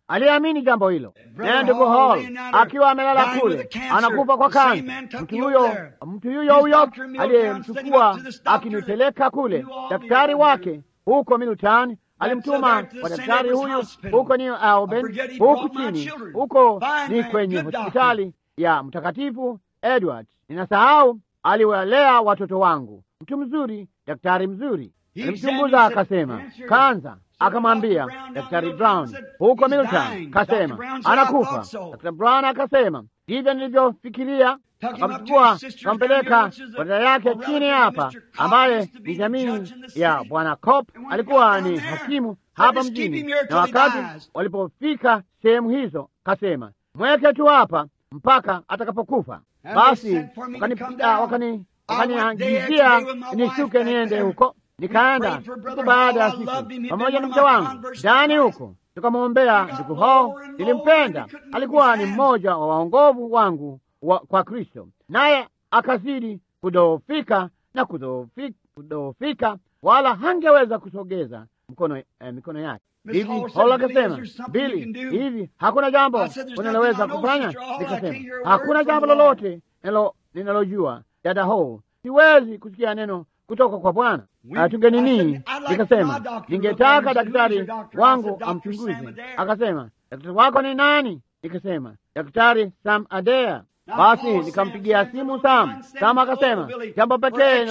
aliamini jambo hilo. Naye ndugu Hall akiwa amelala kule anakufa kwa kansa, mtu huyo mtu huyo huyo aliyemchukua akinipeleka kule, daktari wake huko Middletown alimtuma kwa daktari huyu huko ni Auburn, huku chini huko ni kwenye hospitali ya Mtakatifu Edward. Ninasahau, aliwalea watoto wangu, mtu mzuri, daktari mzuri. Alimchunguza akasema kanza, akamwambia daktari Brown huko Middletown, kasema anakufa. Daktari Brown akasema ndivyo nilivyofikiria. Akamchukua akampeleka kwa dada yake chini hapa, ambaye ni jamii ya bwana Cop, alikuwa ni hakimu hapa mjini. Na wakati walipofika sehemu hizo, kasema mweke tu hapa mpaka atakapokufa. Basi wakani wakaniangizia nishuke niende huko. Nikaenda siku baada ya siku pamoja na mke wangu ndani huko, tukamwombea ndugu hao. Nilimpenda, alikuwa ni mmoja wa waongovu wangu wa, kwa Kristo, naye akazidi kudhoofika na kudhoofika, wala hangeweza kusogeza mkono, eh, mikono yake hivi. Paulo akasema Bili, hivi hakuna jambo unaloweza kufanya? Nikasema hakuna jambo lolote ninalojua dada ho, siwezi kusikia neno kutoka kwa Bwana. Tunge nini? Nikasema ningetaka daktari wangu amchunguze. Akasema daktari wako ni nani? Nikasema daktari Sam Adea. Basi nikampigia simu Sam. Sam akasema jambo pekee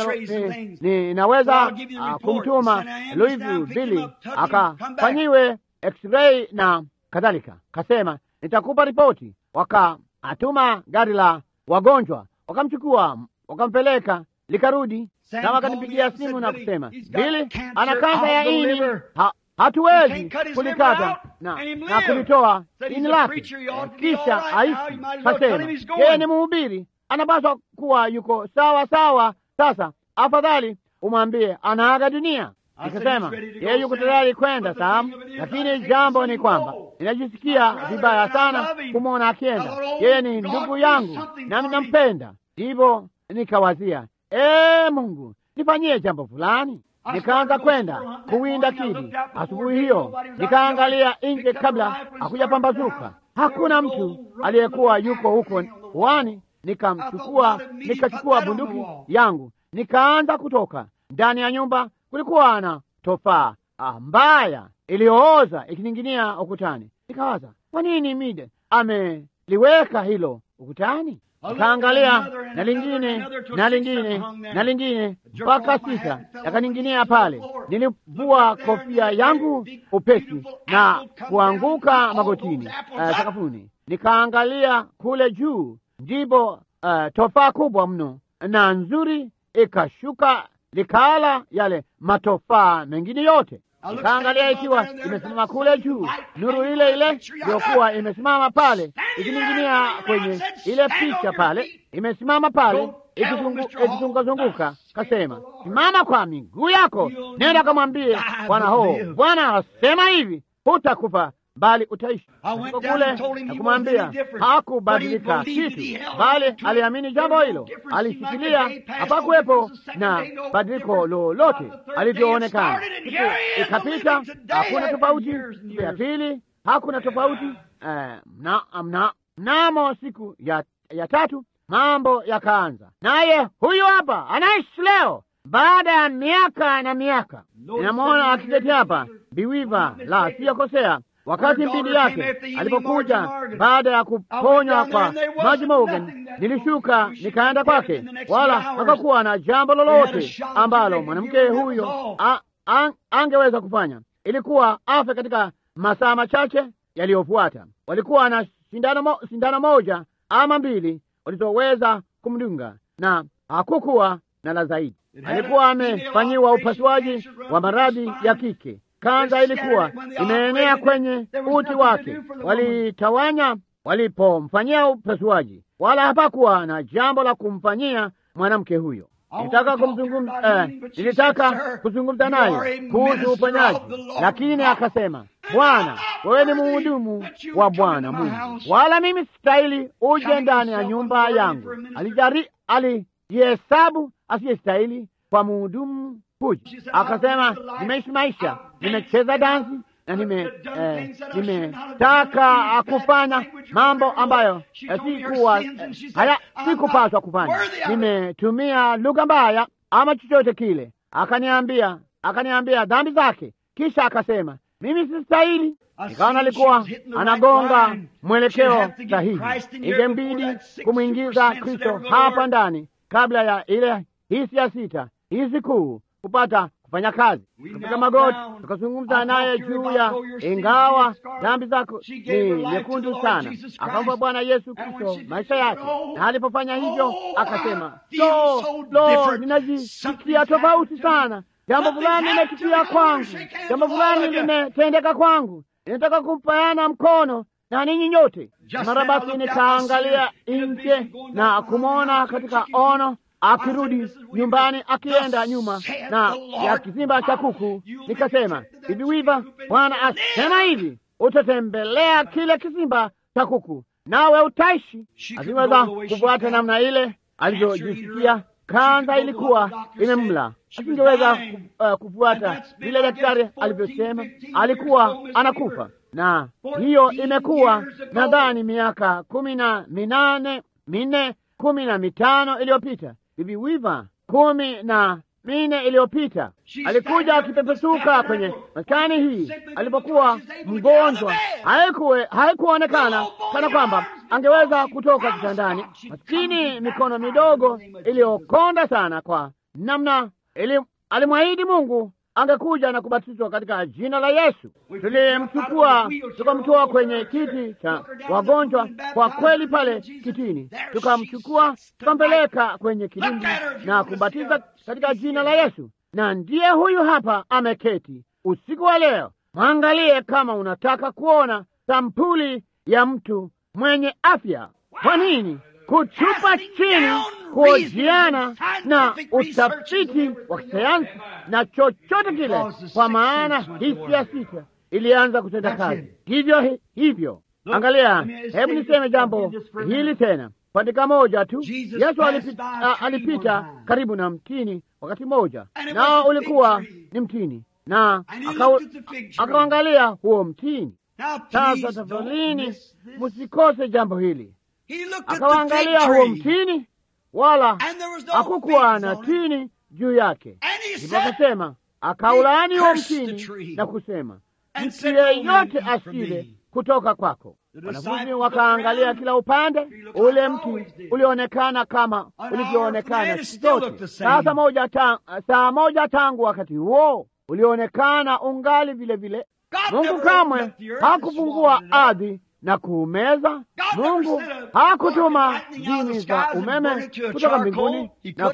ninaweza kumtuma Louisville Billy akafanyiwe x-ray na kadhalika. Kasema nitakupa ripoti. Wakaatuma gari la wagonjwa, wakamchukua wakampeleka, likarudi. Sam akanipigia simu na kusema Billy ana kansa ya ini, ha, hatuwezi kulikata na, na kulitoa ini lake kisha aishi. Kasema yeye ni mhubiri, anapaswa kuwa yuko sawa sawa. Sasa afadhali umwambie anaaga dunia. Nikasema yeye yuko tayari kwenda Sam, lakini jambo ni kwamba ninajisikia vibaya sana kumwona akienda. Yeye ni ndugu yangu nami nampenda. Ndivyo nikawazia, ee Mungu, nifanyie jambo fulani. Nikaanza kwenda kuwinda kidi. Asubuhi hiyo nikaangalia nje kabla hakujapambazuka, hakuna mtu aliyekuwa yuko huko wani. Nikamchukua, nikachukua bunduki yangu, nikaanza kutoka ndani ya nyumba. Kulikuwa na tofaa mbaya iliyooza ikining'inia ukutani. Nikawaza, kwa nini Mide ameliweka hilo ukutani? Nikaangalia na lingine na lingine na lingine mpaka sita yakaning'inia pale. Nilivua kofia yangu upesi na kuanguka magotini uh, sakafuni. Nikaangalia kule juu, ndipo uh, tofaa kubwa mno na nzuri ikashuka likaala yale matofaa mengine yote. Nikaangalia ikiwa imesimama kule juu, nuru ile ile iliyokuwa imesimama pale ikining'inia kwenye ile picha pale, imesimama pale ikizungukazunguka. Kasema, simama kwa miguu yako, nenda kamwambie Bwana ho, Bwana asema hivi, hutakufa bali utaishi. Kule na kumwambia hakubadilika kitu, bali aliamini jambo hilo, alishikilia. Hapakuwepo na badiliko lolote alivyoonekana. Ikapita, hakuna tofauti. Siku ya pili hakuna tofauti. Mnamo siku ya, ya tatu mambo yakaanza, naye huyu hapa anaishi leo baada ya miaka na miaka. Ninamwona akiketi hapa biwiva, la siyakosea wakati mbili yake alipokuja baada ya kuponywa kwa Maji Morgan, nilishuka nikaenda kwake, wala hapakuwa na jambo lolote ambalo mwanamke huyo a, a, angeweza kufanya. Ilikuwa afe katika masaa machache yaliyofuata. Walikuwa na sindano, mo, sindano moja ama mbili walizoweza kumdunga na hakukuwa na la zaidi. Alikuwa amefanyiwa upasuaji wa maradhi ya kike. Kanza ilikuwa imeenea kwenye uti wake. Walitawanya walipomfanyia upasuaji, wala hapakuwa na jambo la kumfanyia mwanamke huyo. Nilitaka kumzungumza, eh, nilitaka kuzungumza naye kuhusu uponyaji, lakini akasema, Bwana, wewe ni mhudumu wa Bwana Mungu, wala mimi sistahili uje ndani ya nyumba yangu. Alijari alijihesabu asiyestahili kwa mhudumu huyu. Akasema, nimeishi maisha, nimecheza dansi, na nime eh, nimetaka kufanya mambo ambayo eh, sikuwa haya sikupaswa kufanya. Nimetumia lugha mbaya ama chochote kile. Akaniambia akaniambia dhambi zake, kisha akasema mimi sistahili. Nikaona alikuwa anagonga mwelekeo sahihi, ingembidi kumwingiza Kristo hapa ndani kabla ya ile hisi ya sita, hisi kuu kupata kufanya kazi. Kapiga magoti, tukazungumza naye juu ya ingawa dhambi zako ni nyekundu sana, akampa Bwana Yesu Kristo maisha yake, na alipofanya hivyo akasema, lo, lo, ninajisikia tofauti sana jambo fulani limetukia kwangu, jambo fulani limetendeka kwangu, ninataka kumpayana mkono na ninyi nyote. Mara basi nikaangalia nje na kumwona katika ono akirudi nyumbani akienda nyuma na ya kizimba cha kuku. Nikasema, hivi wiva, Bwana asema hivi, utatembelea kile kizimba cha kuku nawe utaishi. Asiweza kufuata namna ile alivyojisikia kanza ilikuwa imemla, asingeweza uh, kufuata vile daktari alivyosema, alikuwa anakufa. Na hiyo imekuwa nadhani miaka kumi na minane minne kumi na mitano iliyopita hivi wiva, kumi na minne iliyopita alikuja akipepesuka kwenye maskani hii alipokuwa mgonjwa. Haikuwe haikuonekana kana kwamba angeweza kutoka kitandani. Maskini, mikono midogo iliyokonda sana kwa namna ili, alimwahidi Mungu angekuja na kubatizwa katika jina la Yesu. Tulimchukua tukamtoa kwenye kiti cha wagonjwa, kwa kweli pale kitini, tukamchukua tukampeleka kwenye kilindi na kubatiza katika jina la Yesu, na ndiye huyu hapa ameketi usiku wa leo. Mwangalie kama unataka kuona sampuli ya mtu mwenye afya. Kwa nini kuchupa chini kuojiana na utafiti wa kisayansi na chochote kile, kwa maana hisi ya sita ilianza kutenda kazi hivyo hivyo. Angalia, hebu niseme jambo hili tena kwa dakika moja tu. Yesu alipita, a, alipita karibu na mtini wakati mmoja, nao ulikuwa ni mtini, na akauangalia huo mtini. Sasa tafadhalini, msikose jambo hili. Akawaangalia huo mtini, wala hakukuwa na tini juu yake. Ndipo akasema, akaulaani huo mtini na kusema, mtu yeyote asile kutoka kwako. Wanafunzi wakaangalia kila upande, ule mti ulionekana kama ulivyoonekana siku zote. Sasa moja ta, saa moja tangu wakati huo ulionekana ungali vile vile. Mungu kamwe hakufungua ardhi na kuumeza. Mungu hakutuma dini za umeme kutoka mbinguni na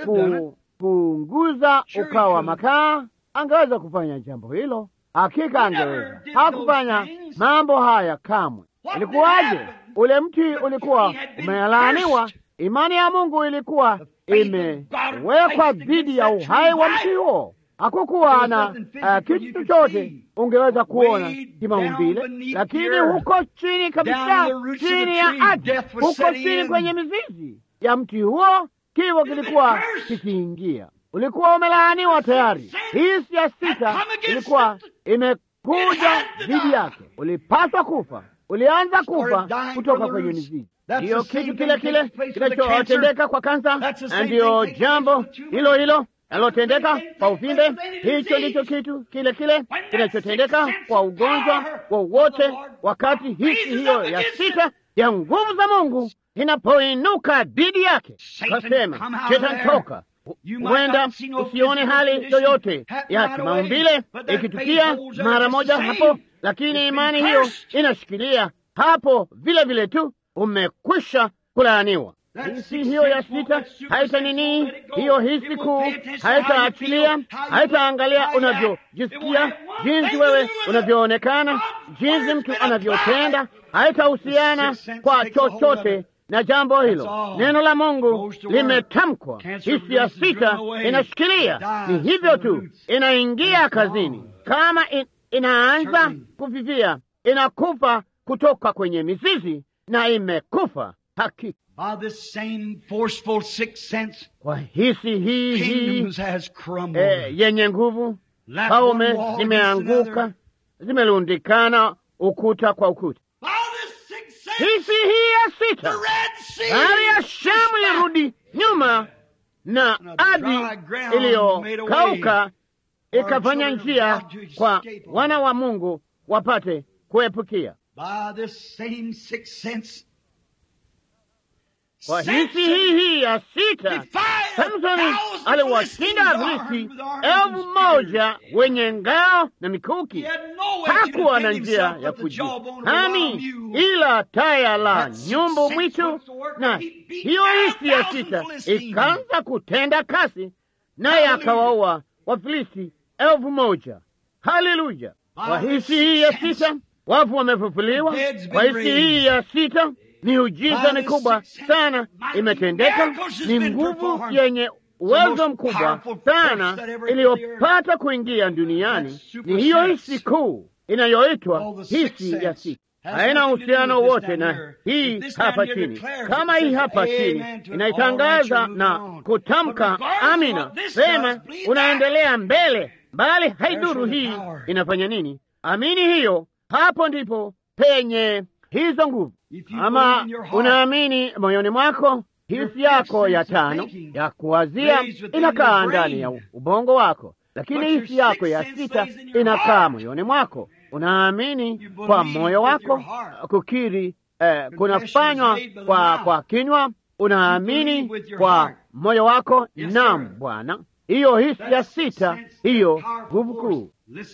kupunguza ukawa makaa. Angeweza kufanya jambo hilo, hakika angeweza. Hakufanya mambo haya kamwe. Ilikuwaje? Ule mti ulikuwa umelaaniwa. Imani ya Mungu ilikuwa imewekwa dhidi ya uhai wa mti huo. Hakukuwa na uh, kitu chochote ungeweza kuona kimaumbile, lakini huko chini kabisa, chini ya ardhi, huko chini kwenye mizizi ya mti huo, kifo kilikuwa kikiingia. Ulikuwa umelaaniwa tayari. Hisi ya sita ilikuwa imekuja dhidi yake. Ulipaswa kufa, ulianza kufa kutoka kwenye mizizi. Ndiyo kitu kile kile kinachotendeka kwa kansa, ndiyo jambo hilo hilo alotendeka kwa uvimbe. Hicho ndicho kitu kile kile kinachotendeka kwa ugonjwa wowote, wakati hisi hiyo ya sita ya nguvu za Mungu inapoinuka dhidi yake. Kasema, Shetani toka. Huenda usione hali yoyote ya kimaumbile ikitukia mara moja hapo, lakini imani hiyo inashikilia hapo vile vile tu, umekwisha kulaaniwa. Hisi hiyo ya sita haita nini, hiyo hisi kuu haitaachilia, haitaangalia unavyojisikia, jinsi wewe unavyoonekana, jinsi mtu anavyotenda, haitahusiana kwa chochote na jambo hilo. Neno la Mungu limetamkwa, hisi ya sita inashikilia. Ni hivyo tu, inaingia kazini. Kama in, inaanza kufifia, inakufa kutoka kwenye mizizi, na imekufa hakika kwa hisi hii hii eh, yenye nguvu, paume zimeanguka zimerundikana ukuta kwa ukuta. Hisi hii ya sita, bahari ya Shamu irudi nyuma na ardhi iliyokauka ikafanya njia kwa wana wa Mungu wapate kuepukia. Kwa hisi hii hii ya sita, Samsoni aliwashinda Wafilisti elfu moja wenye ngao na mikuki. Hakuwa na njia ya kujihami ila taya la nyumbu mwitu, na hiyo hisi ya sita ikaanza kutenda kasi, naye akawaua Wafilisti elfu moja. Haleluya! Kwa hisi hii ya sita wafu wamefufuliwa. Kwa hisi hii ya sita miujiza mikubwa sana imetendeka. Ni nguvu yenye uwezo mkubwa sana iliyopata kuingia duniani. Ni hiyo hisi kuu inayoitwa hisi ya sita. Haina uhusiano wote na hii hapa chini. Kama hii hapa chini inaitangaza na kutamka amina, sema unaendelea mbele, bali haiduru hii inafanya nini. Amini hiyo, hapo ndipo penye hizo nguvu. Ama unaamini moyoni mwako, hisi yako ya tano ya kuwazia inakaa ndani ya ubongo wako, lakini hisi yako ya sita inakaa moyoni mwako. Unaamini kwa moyo wako, kukiri eh, kunafanywa kwa, kwa kinywa. Unaamini kwa moyo wako, naam Bwana. Hiyo hisi ya sita, hiyo nguvu kuu.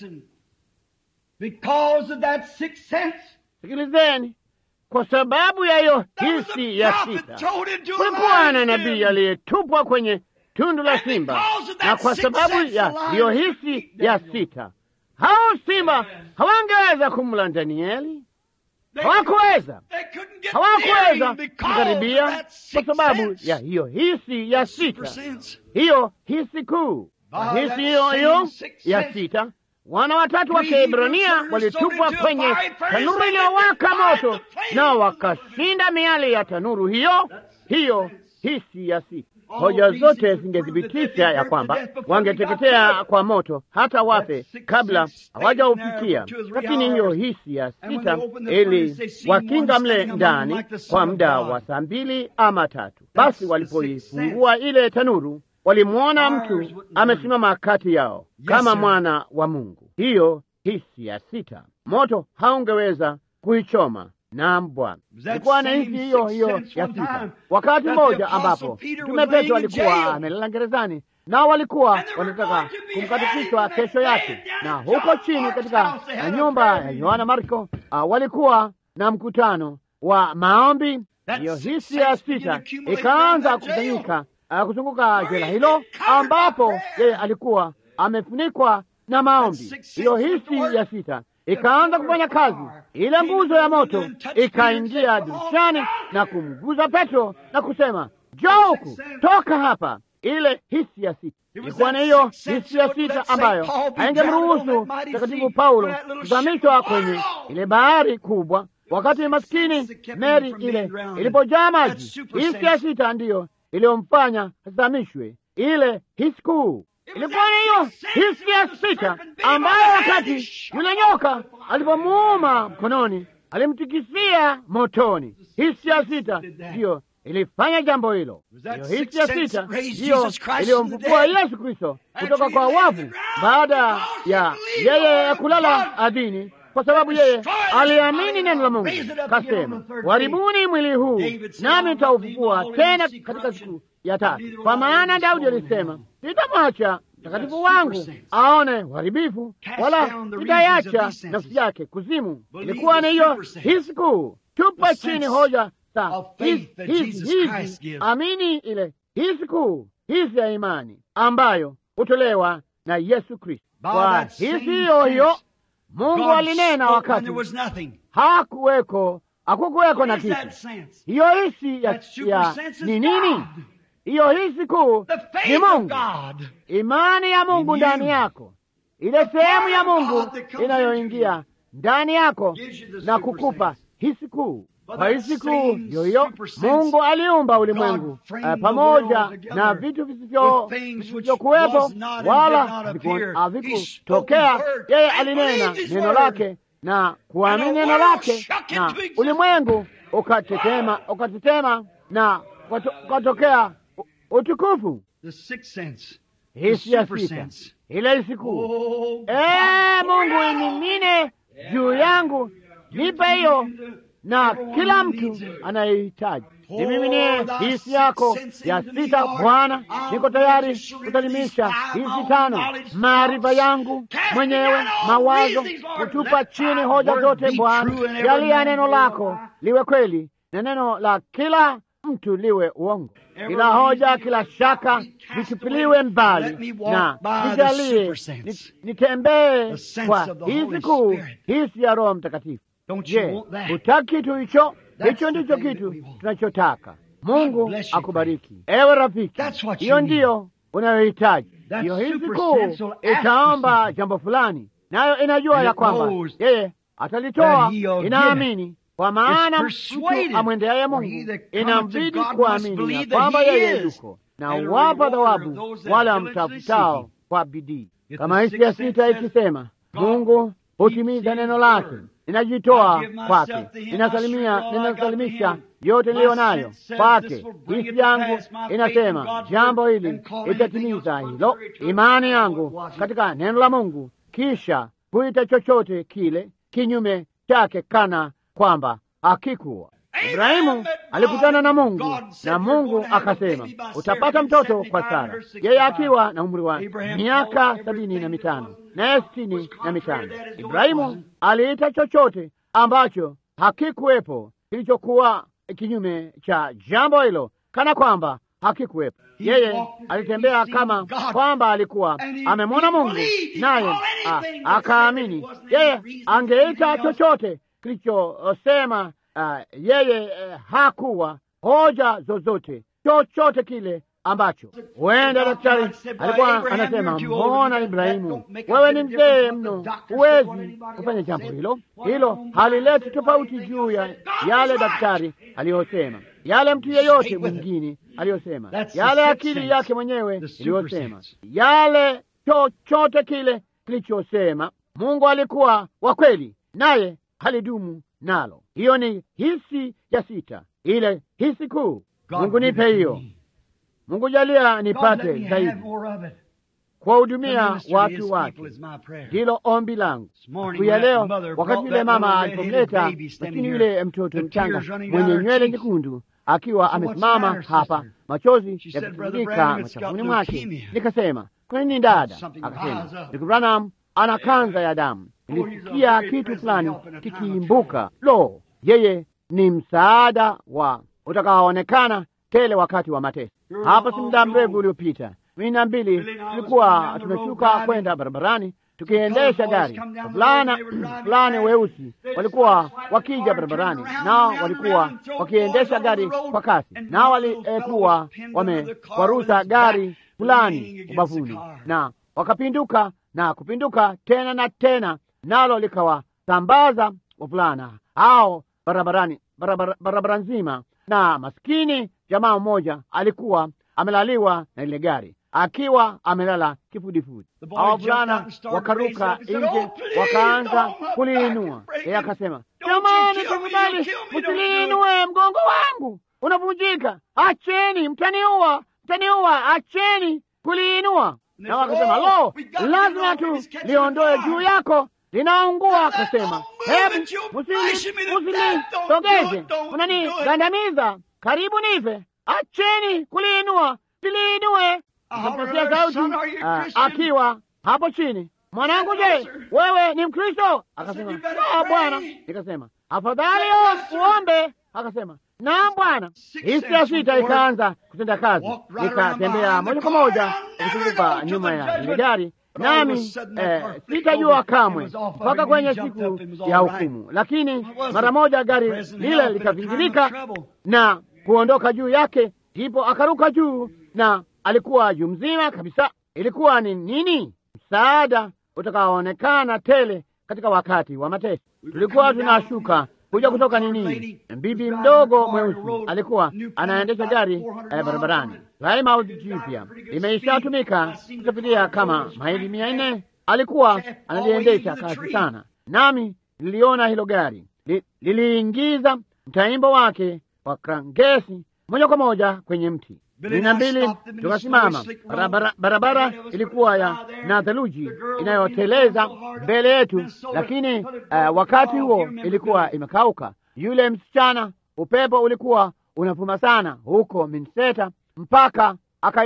Sikilizeni, kwa sababu ya hiyo hisi ya sita, kulikuwa na nabii aliyetupwa kwenye tundu la simba, na kwa sababu ya hiyo hisi ya sita, hao simba hawangeweza kumla Danieli. Hawakuweza, hawakuweza kukaribia kwa sababu ya hiyo hisi ya sita, hiyo hisi kuu. Hisi hiyo hiyo ya sita wana watatu wa Kiebrania walitupwa kwenye tanuru iliyowaka moto, nao wakashinda miali ya tanuru hiyo hiyo. Hisi ya sita, hoja zote zingethibitisha ya kwamba wangeteketea kwa moto hata wafe kabla hawajaufikia. Lakini hiyo hisi ya sita ili wakinga mle ndani kwa muda wa saa mbili ama tatu. Basi walipoifungua ile tanuru walimwona mtu amesimama kati yao kama mwana wa Mungu. Hiyo hisi ya sita, moto haungeweza kuichoma. Naam Bwana, ilikuwa na hisi hiyo hiyo ya sita. Wakati mmoja ambapo Mtume Petro alikuwa amelala gerezani, nao walikuwa wanataka kumkatikishwa kesho yake, na huko chini katika nyumba ya Yohana Marko uh, walikuwa na mkutano wa maombi. Hiyo hisi ya sita ikaanza kukusanyika Uh, kuzunguka jela hilo ambapo yeye alikuwa amefunikwa na maombi. Hiyo hisi ya sita ikaanza kufanya kazi. Ile nguzo ya moto ikaingia dirishani na kumguza Petro na kusema, njoo huku, toka hapa. Ile hisi ya sita ilikuwa na hiyo hisi ya sita ambayo haingemruhusu Mtakatifu Paulo kuzamishwa kwenye ile bahari kubwa, wakati maskini meli ile ilipojaa maji. Hisi ya sita ndiyo iliyomfanya azamishwe. Ile hisi kuu ilikuwa ni hiyo hisi ya sita ambayo wakati yule nyoka alipomuuma mkononi alimtikisia motoni. Hisi ya sita ndiyo ilifanya jambo hilo. Hiyo hisi ya sita ndiyo iliyomfufua Yesu Kristo kutoka kwa wafu baada ya yeye kulala ardhini kwa sababu yeye aliamini neno la Mungu, kasema, waribuni mwili huu nami nitaufufua tena katika siku ya tatu. Kwa maana Daudi alisema, sitamwacha mtakatifu wangu aone uharibifu, wala sitaiacha nafsi yake kuzimu. Ilikuwa ni hiyo hisi kuu. Tupa chini hoja za hizi hizi, amini ile hisi kuu, hisi ya imani ambayo hutolewa na Yesu Kristo. Kwa hisi hiyo hiyo Mungu alinena wakati hakuweko, hakukuweko na kitu. Hiyo hisi ya, ya ni nini? Hiyo hisi kuu ni Mungu, imani ya Mungu ndani yako, ile sehemu ya Mungu inayoingia ndani yako na kukupa hisi kuu. Kwa hii siku yoyo Mungu aliumba ulimwengu uh, pamoja na vitu visivyokuwepo wala havikutokea. Yeye alinena neno lake na kuamini neno lake, na ulimwengu ukatetema, ukatetema na ukatokea utukufu. Hisi ya sita ile siku, ee Mungu imimine juu yangu, nipe hiyo na kila mtu anayehitaji nimiminie hisi yako ya sita. Bwana, niko tayari kusalimisha hizi tano, maarifa yangu mwenyewe, mawazo, kutupa chini hoja zote. Bwana, jalia neno lako liwe kweli na neno la kila mtu liwe uongo, kila hoja, kila shaka vitupiliwe mbali, na nijalie nitembee kwa hizi kuu, hisi ya Roho Mtakatifu. Je, hutaki kitu hicho? Hicho ndicho kitu tunachotaka. Mungu akubariki, ewe rafiki. Hiyo ndiyo unayohitaji. Hiyo hizi kuu itaomba jambo fulani, nayo inajua ya kwamba yeye atalitoa. Inaamini kwa maana mtu amwendeaye Mungu inambidi kuamini ya kwamba yeye yuko na uwapa thawabu wale wamtafutao kwa bidii, kama hisi ya sita ikisema, Mungu hutimiza neno lake ninajitoa kwake, ninasalimia, ninasalimisha yote niliyo nayo kwake. Hisi yangu inasema jambo hili itatimiza hilo, imani yangu katika neno la Mungu, kisha kuita chochote kile kinyume chake kana kwamba hakikuwa. Ibrahimu alikutana na Mungu na Mungu akasema, utapata mtoto kwa Sara, yeye akiwa na umri wa miaka sabini na mitano naye sitini na mitano. Ibrahimu aliita chochote ambacho hakikuwepo kilichokuwa kinyume cha jambo hilo kana kwamba hakikuwepo. Yeye alitembea kama kwamba alikuwa amemwona Mungu, naye akaamini. Yeye angeita chochote kilichosema Uh, yeye uh, hakuwa hoja zozote chochote kile ambacho huenda daktari alikuwa anasema, mbona Ibrahimu, wewe ni mzee mno, huwezi kufanya jambo hilo. Hilo halileti tofauti juu ya yale daktari aliyosema, yale mtu yeyote mwingine aliyosema, yale akili yake mwenyewe iliyosema, yale chochote kile kilichosema. Mungu alikuwa wa kweli, naye halidumu nalo. Hiyo ni hisi ya sita, ile hisi kuu. Mungu nipe hiyo. Mungu jalia nipate zaidi kuwahudumia watu wake, ndilo ombi langu siku ya leo. Wakati yule mama alipomleta maskini yule mtoto mchanga mwenye nywele nyekundu akiwa amesimama hapa, machozi yakitiririka machafuni mwake, nikasema kwa nini dada? Akasema ndugu Branham ana kanza ya damu. Nilisikia kitu fulani kikiimbuka. Lo, yeye ni msaada wa utakaoonekana tele wakati wa mateso. Hapa si muda mrefu uliopita, mimi na mbili tulikuwa tumeshuka kwenda barabarani tukiendesha gari. Wavulana fulani weusi walikuwa wakija barabarani, nao walikuwa wakiendesha gari kwa kasi, nao walikuwa wamekwaruza gari fulani ubavuni, na wakapinduka na kupinduka tena na tena, nalo likawasambaza wavulana hao barabarani, barabara, barabara nzima. Na maskini jamaa mmoja alikuwa amelaliwa na ile gari akiwa amelala kifudifudi. Hao wavulana wakaruka nje, wakaanza kuliinua. Yeye akasema, jamani, tafadhali msiliinue, mgongo wangu unavunjika, acheni, mtaniua, mtaniua, acheni kuliinua. Na wakasema, lo, lazima tu liondoe juu yako, linaungua. Akasema, hebu musilisogeze, unanigandamiza, karibu nife, acheni kuliinua, siliinue Nikampatia sauti uh, akiwa hapo chini, mwanangu, je, wewe ni Mkristo? Akasema la, Bwana. Nikasema afadhali uombe. Akasema naam, Bwana. Hisi ya sita ikaanza kutenda kazi, nikatembea moja kwa moja kuzunguka nyuma ya ile gari, nami eh, sitajua kamwe mpaka kwenye siku ya hukumu. Lakini mara moja gari lile likavingilika na kuondoka juu yake, ndipo akaruka juu na alikuwa juu mzima kabisa. Ilikuwa ni nini? Msaada utakaoonekana tele katika wakati wa mateso. Tulikuwa tunashuka kuja kutoka nini. Bibi mdogo mweusi alikuwa anaendesha gari eh, barabarani Plymouth jipya, imeishatumika kusafiria kama maili mia nne. Alikuwa analiendesha kasi sana, nami niliona hilo gari li, liliingiza mtaimbo wake wa krangesi moja kwa moja kwenye mti kumi na mbili tukasimama. Barabara, barabara ilikuwa ya na theluji inayoteleza mbele yetu, lakini uh, wakati huo ilikuwa imekauka. Yule msichana, upepo ulikuwa unavuma sana huko Minnesota mpaka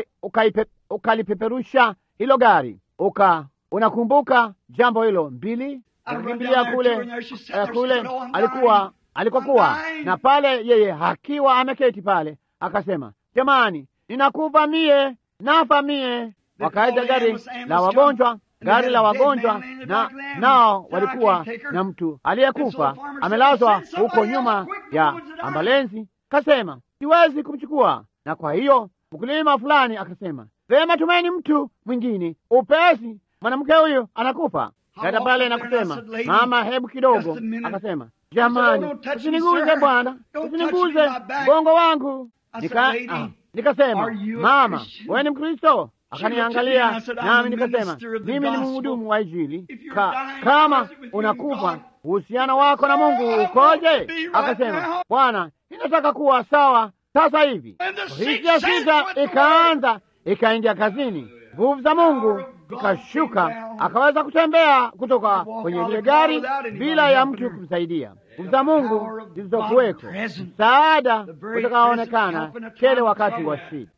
ukalipeperusha hilo gari uka, unakumbuka jambo hilo mbili, akakimbilia kule uh, kule alikuwa alikokuwa na pale, yeye akiwa ameketi pale, akasema Jamani, ninakufa mie, nafa mie. Wakaita gari la wagonjwa, gari la wagonjwa, na nao walikuwa na mtu aliyekufa amelazwa huko nyuma ya ambulensi. Kasema siwezi kumchukua, na kwa hiyo mkulima fulani akasema vema, tumeni mtu mwingine upesi, mwanamke huyu anakufa. Kaita pale na kusema mama, hebu kidogo. Akasema jamani, usiniguze bwana, usiniguze bongo wangu. Nika, ah, nikasema mama, wewe ni Mkristo? Akaniangalia nami nikasema mimi ni mhudumu wa Injili. Ka, kama unakufa uhusiano wako na Mungu ukoje? Akasema Bwana, ninataka kuwa sawa sasa hivi. Hisi ya sita ikaanza ikaingia kazini, nguvu za Mungu ikashuka, akaweza kutembea kutoka kwenye lile gari bila ya mtu kumsaidia. Nguvu za Mungu zilizokuweko, msaada utakaoonekana kile wakati wa shida.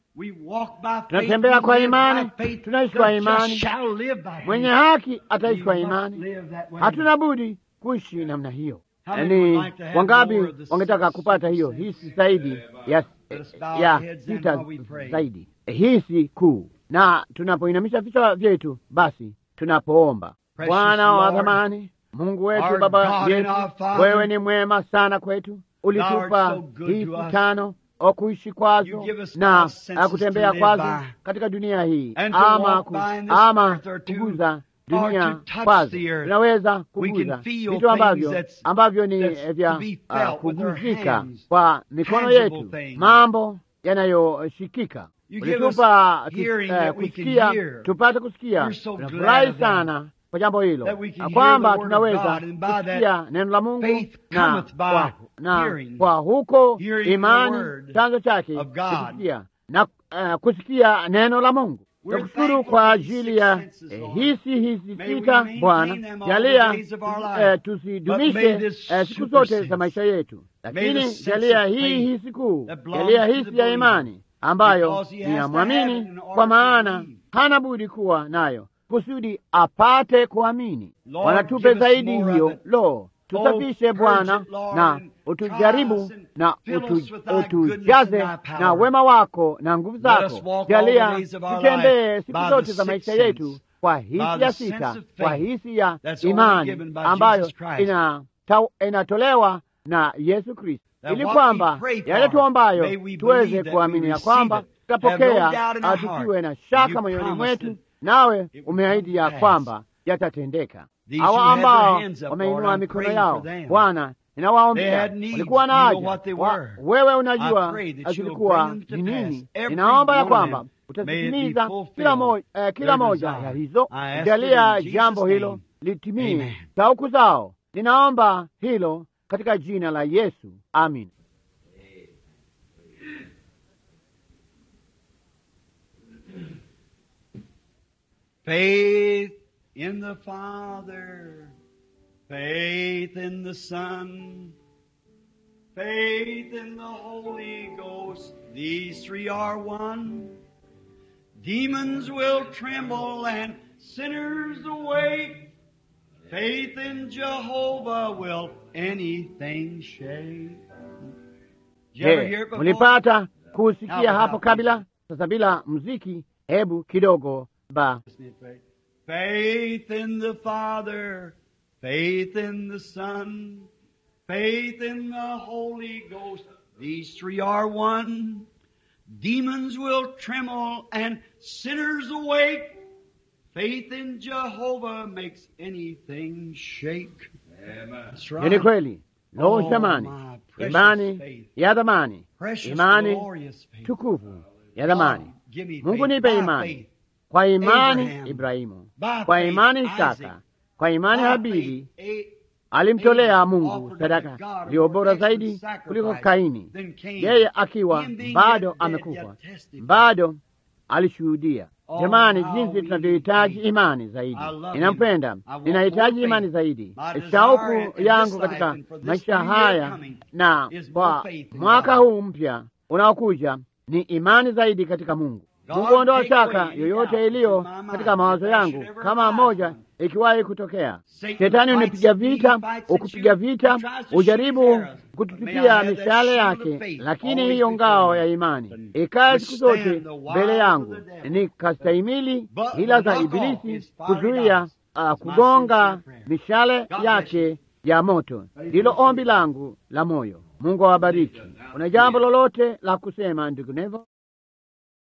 Tunatembea kwa imani, tunaishi kwa imani. Mwenye haki ataishi kwa imani. Hatuna budi kuishi namna hiyo. Yaani, wangapi wangetaka kupata hiyo hisi zaidi ya, ya sita zaidi hisi kuu? Na tunapoinamisha vichwa vyetu, basi tunapoomba, Bwana wa thamani Mungu wetu, Baba yetu, wewe ni mwema sana kwetu. Ulitupa hisi tano o kuishi kwazo na kutembea kwazo katika dunia hii, ama ku, ama kuguza dunia kwazo. Tunaweza kuguza vitu ambavyo ambavyo ni vya uh, kuguzika kwa mikono yetu, mambo yanayoshikika. Ulitupa uh, kusikia, tupate kusikia. Tunafurahi sana kwa jambo hilo kwamba tunaweza kusikia neno la Mungu na kwa, na kwa huko imani chanzo chake kusikia na uh, kusikia neno la Mungu. Nakushukuru kwa ajili ya eh, hisi hisi sita Bwana, jalia eh, tusidumishe eh, siku zote za maisha yetu, lakini jalia hii hisi kuu, jalia hisi ya imani ambayo ni ya mwamini, kwa maana hana budi kuwa nayo kusudi apate kuamini. Wanatupe zaidi hiyo. Lo, tusafishe Bwana na utujaribu na utu, utujaze na wema wako na nguvu zako. Jalia tutembee siku zote za maisha yetu kwa hisi ya sita, kwa hisi ya imani ambayo ina, inatolewa na Yesu Kristo, ili kwamba yale tuombayo tuweze kuamini ya kwamba tutapokea, tusiwe na shaka moyoni mwetu nawe umeahidi ya kwamba yatatendeka. Hawa ambao wameinua mikono yao, Bwana, ninawaombea, walikuwa na haja wa, wewe unajua zilikuwa ni nini. Ninaomba ya kwamba utazitimiza kila moja, eh, kila moja ya hizo. Jalia jambo hilo litimie shauku zao. Ninaomba hilo katika jina la Yesu, amin. Faith in the Father, faith in the Son, faith in the Holy Ghost. These three are one. Demons will tremble and sinners awake. Faith in Jehovah will anything shake. Je, mulipata kusikia hapo kabla? Sasa bila muziki, hebu kidogo ba Faith in the Father, faith in the Son, faith in the Holy Ghost. These three are one. Demons will tremble and sinners awake. Faith in Jehovah makes anything shake. That's Ni kweli Lo, Oh, jamani, my precious imani faith. ya dhamani, Precious, imani glorious faith. tukufu ya dhamani. God, give me Mungu faith. nipe By imani faith. kwa imani Abraham. Ibrahimu, By kwa faith, imani Isaac. Isaka, kwa imani By Habili faith, A- alimtolea Abel Mungu offered sadaka unto God a iliyo more bora excellent zaidi sacrifice kuliko Kaini, than Cain. yeye akiwa Him being bado yet dead, amekufa, yet testified. bado alishuhudia. Oh, Jamani, how jinsi we tunavyohitaji need imani zaidi. I love Ninampenda, him. I want ninahitaji more imani faith. zaidi. My desire in- Shauku in yangu this life katika and for this maisha new year haya coming na is kwa more faith in mwaka God. huu mpya unaokuja ni imani zaidi katika Mungu. God Mungu ondoa take shaka away any yoyote doubt iliyo from my mind katika mawazo if that yangu, should ever kama arise. moja ikiwahi kutokea. Satan Shetani fights unipiga at me, vita, fights at ukupiga you, vita, he tries to shoot his ujaribu arrows. But may I kututupia have that mishale shield of yake, faith lakini always hiyo before ngao me. ya imani And ikae siku zote withstand the wiles mbele of yangu, the devil. nikastahimili But hila za knock off Ibilisi his fiery kuzuia darts. uh, It's my kugonga sincere prayer. mishale God bless yake ya moto. Ndilo ombi langu la moyo. Mungu awabariki. Una jambo lolote la kusema, ndugu Nevo?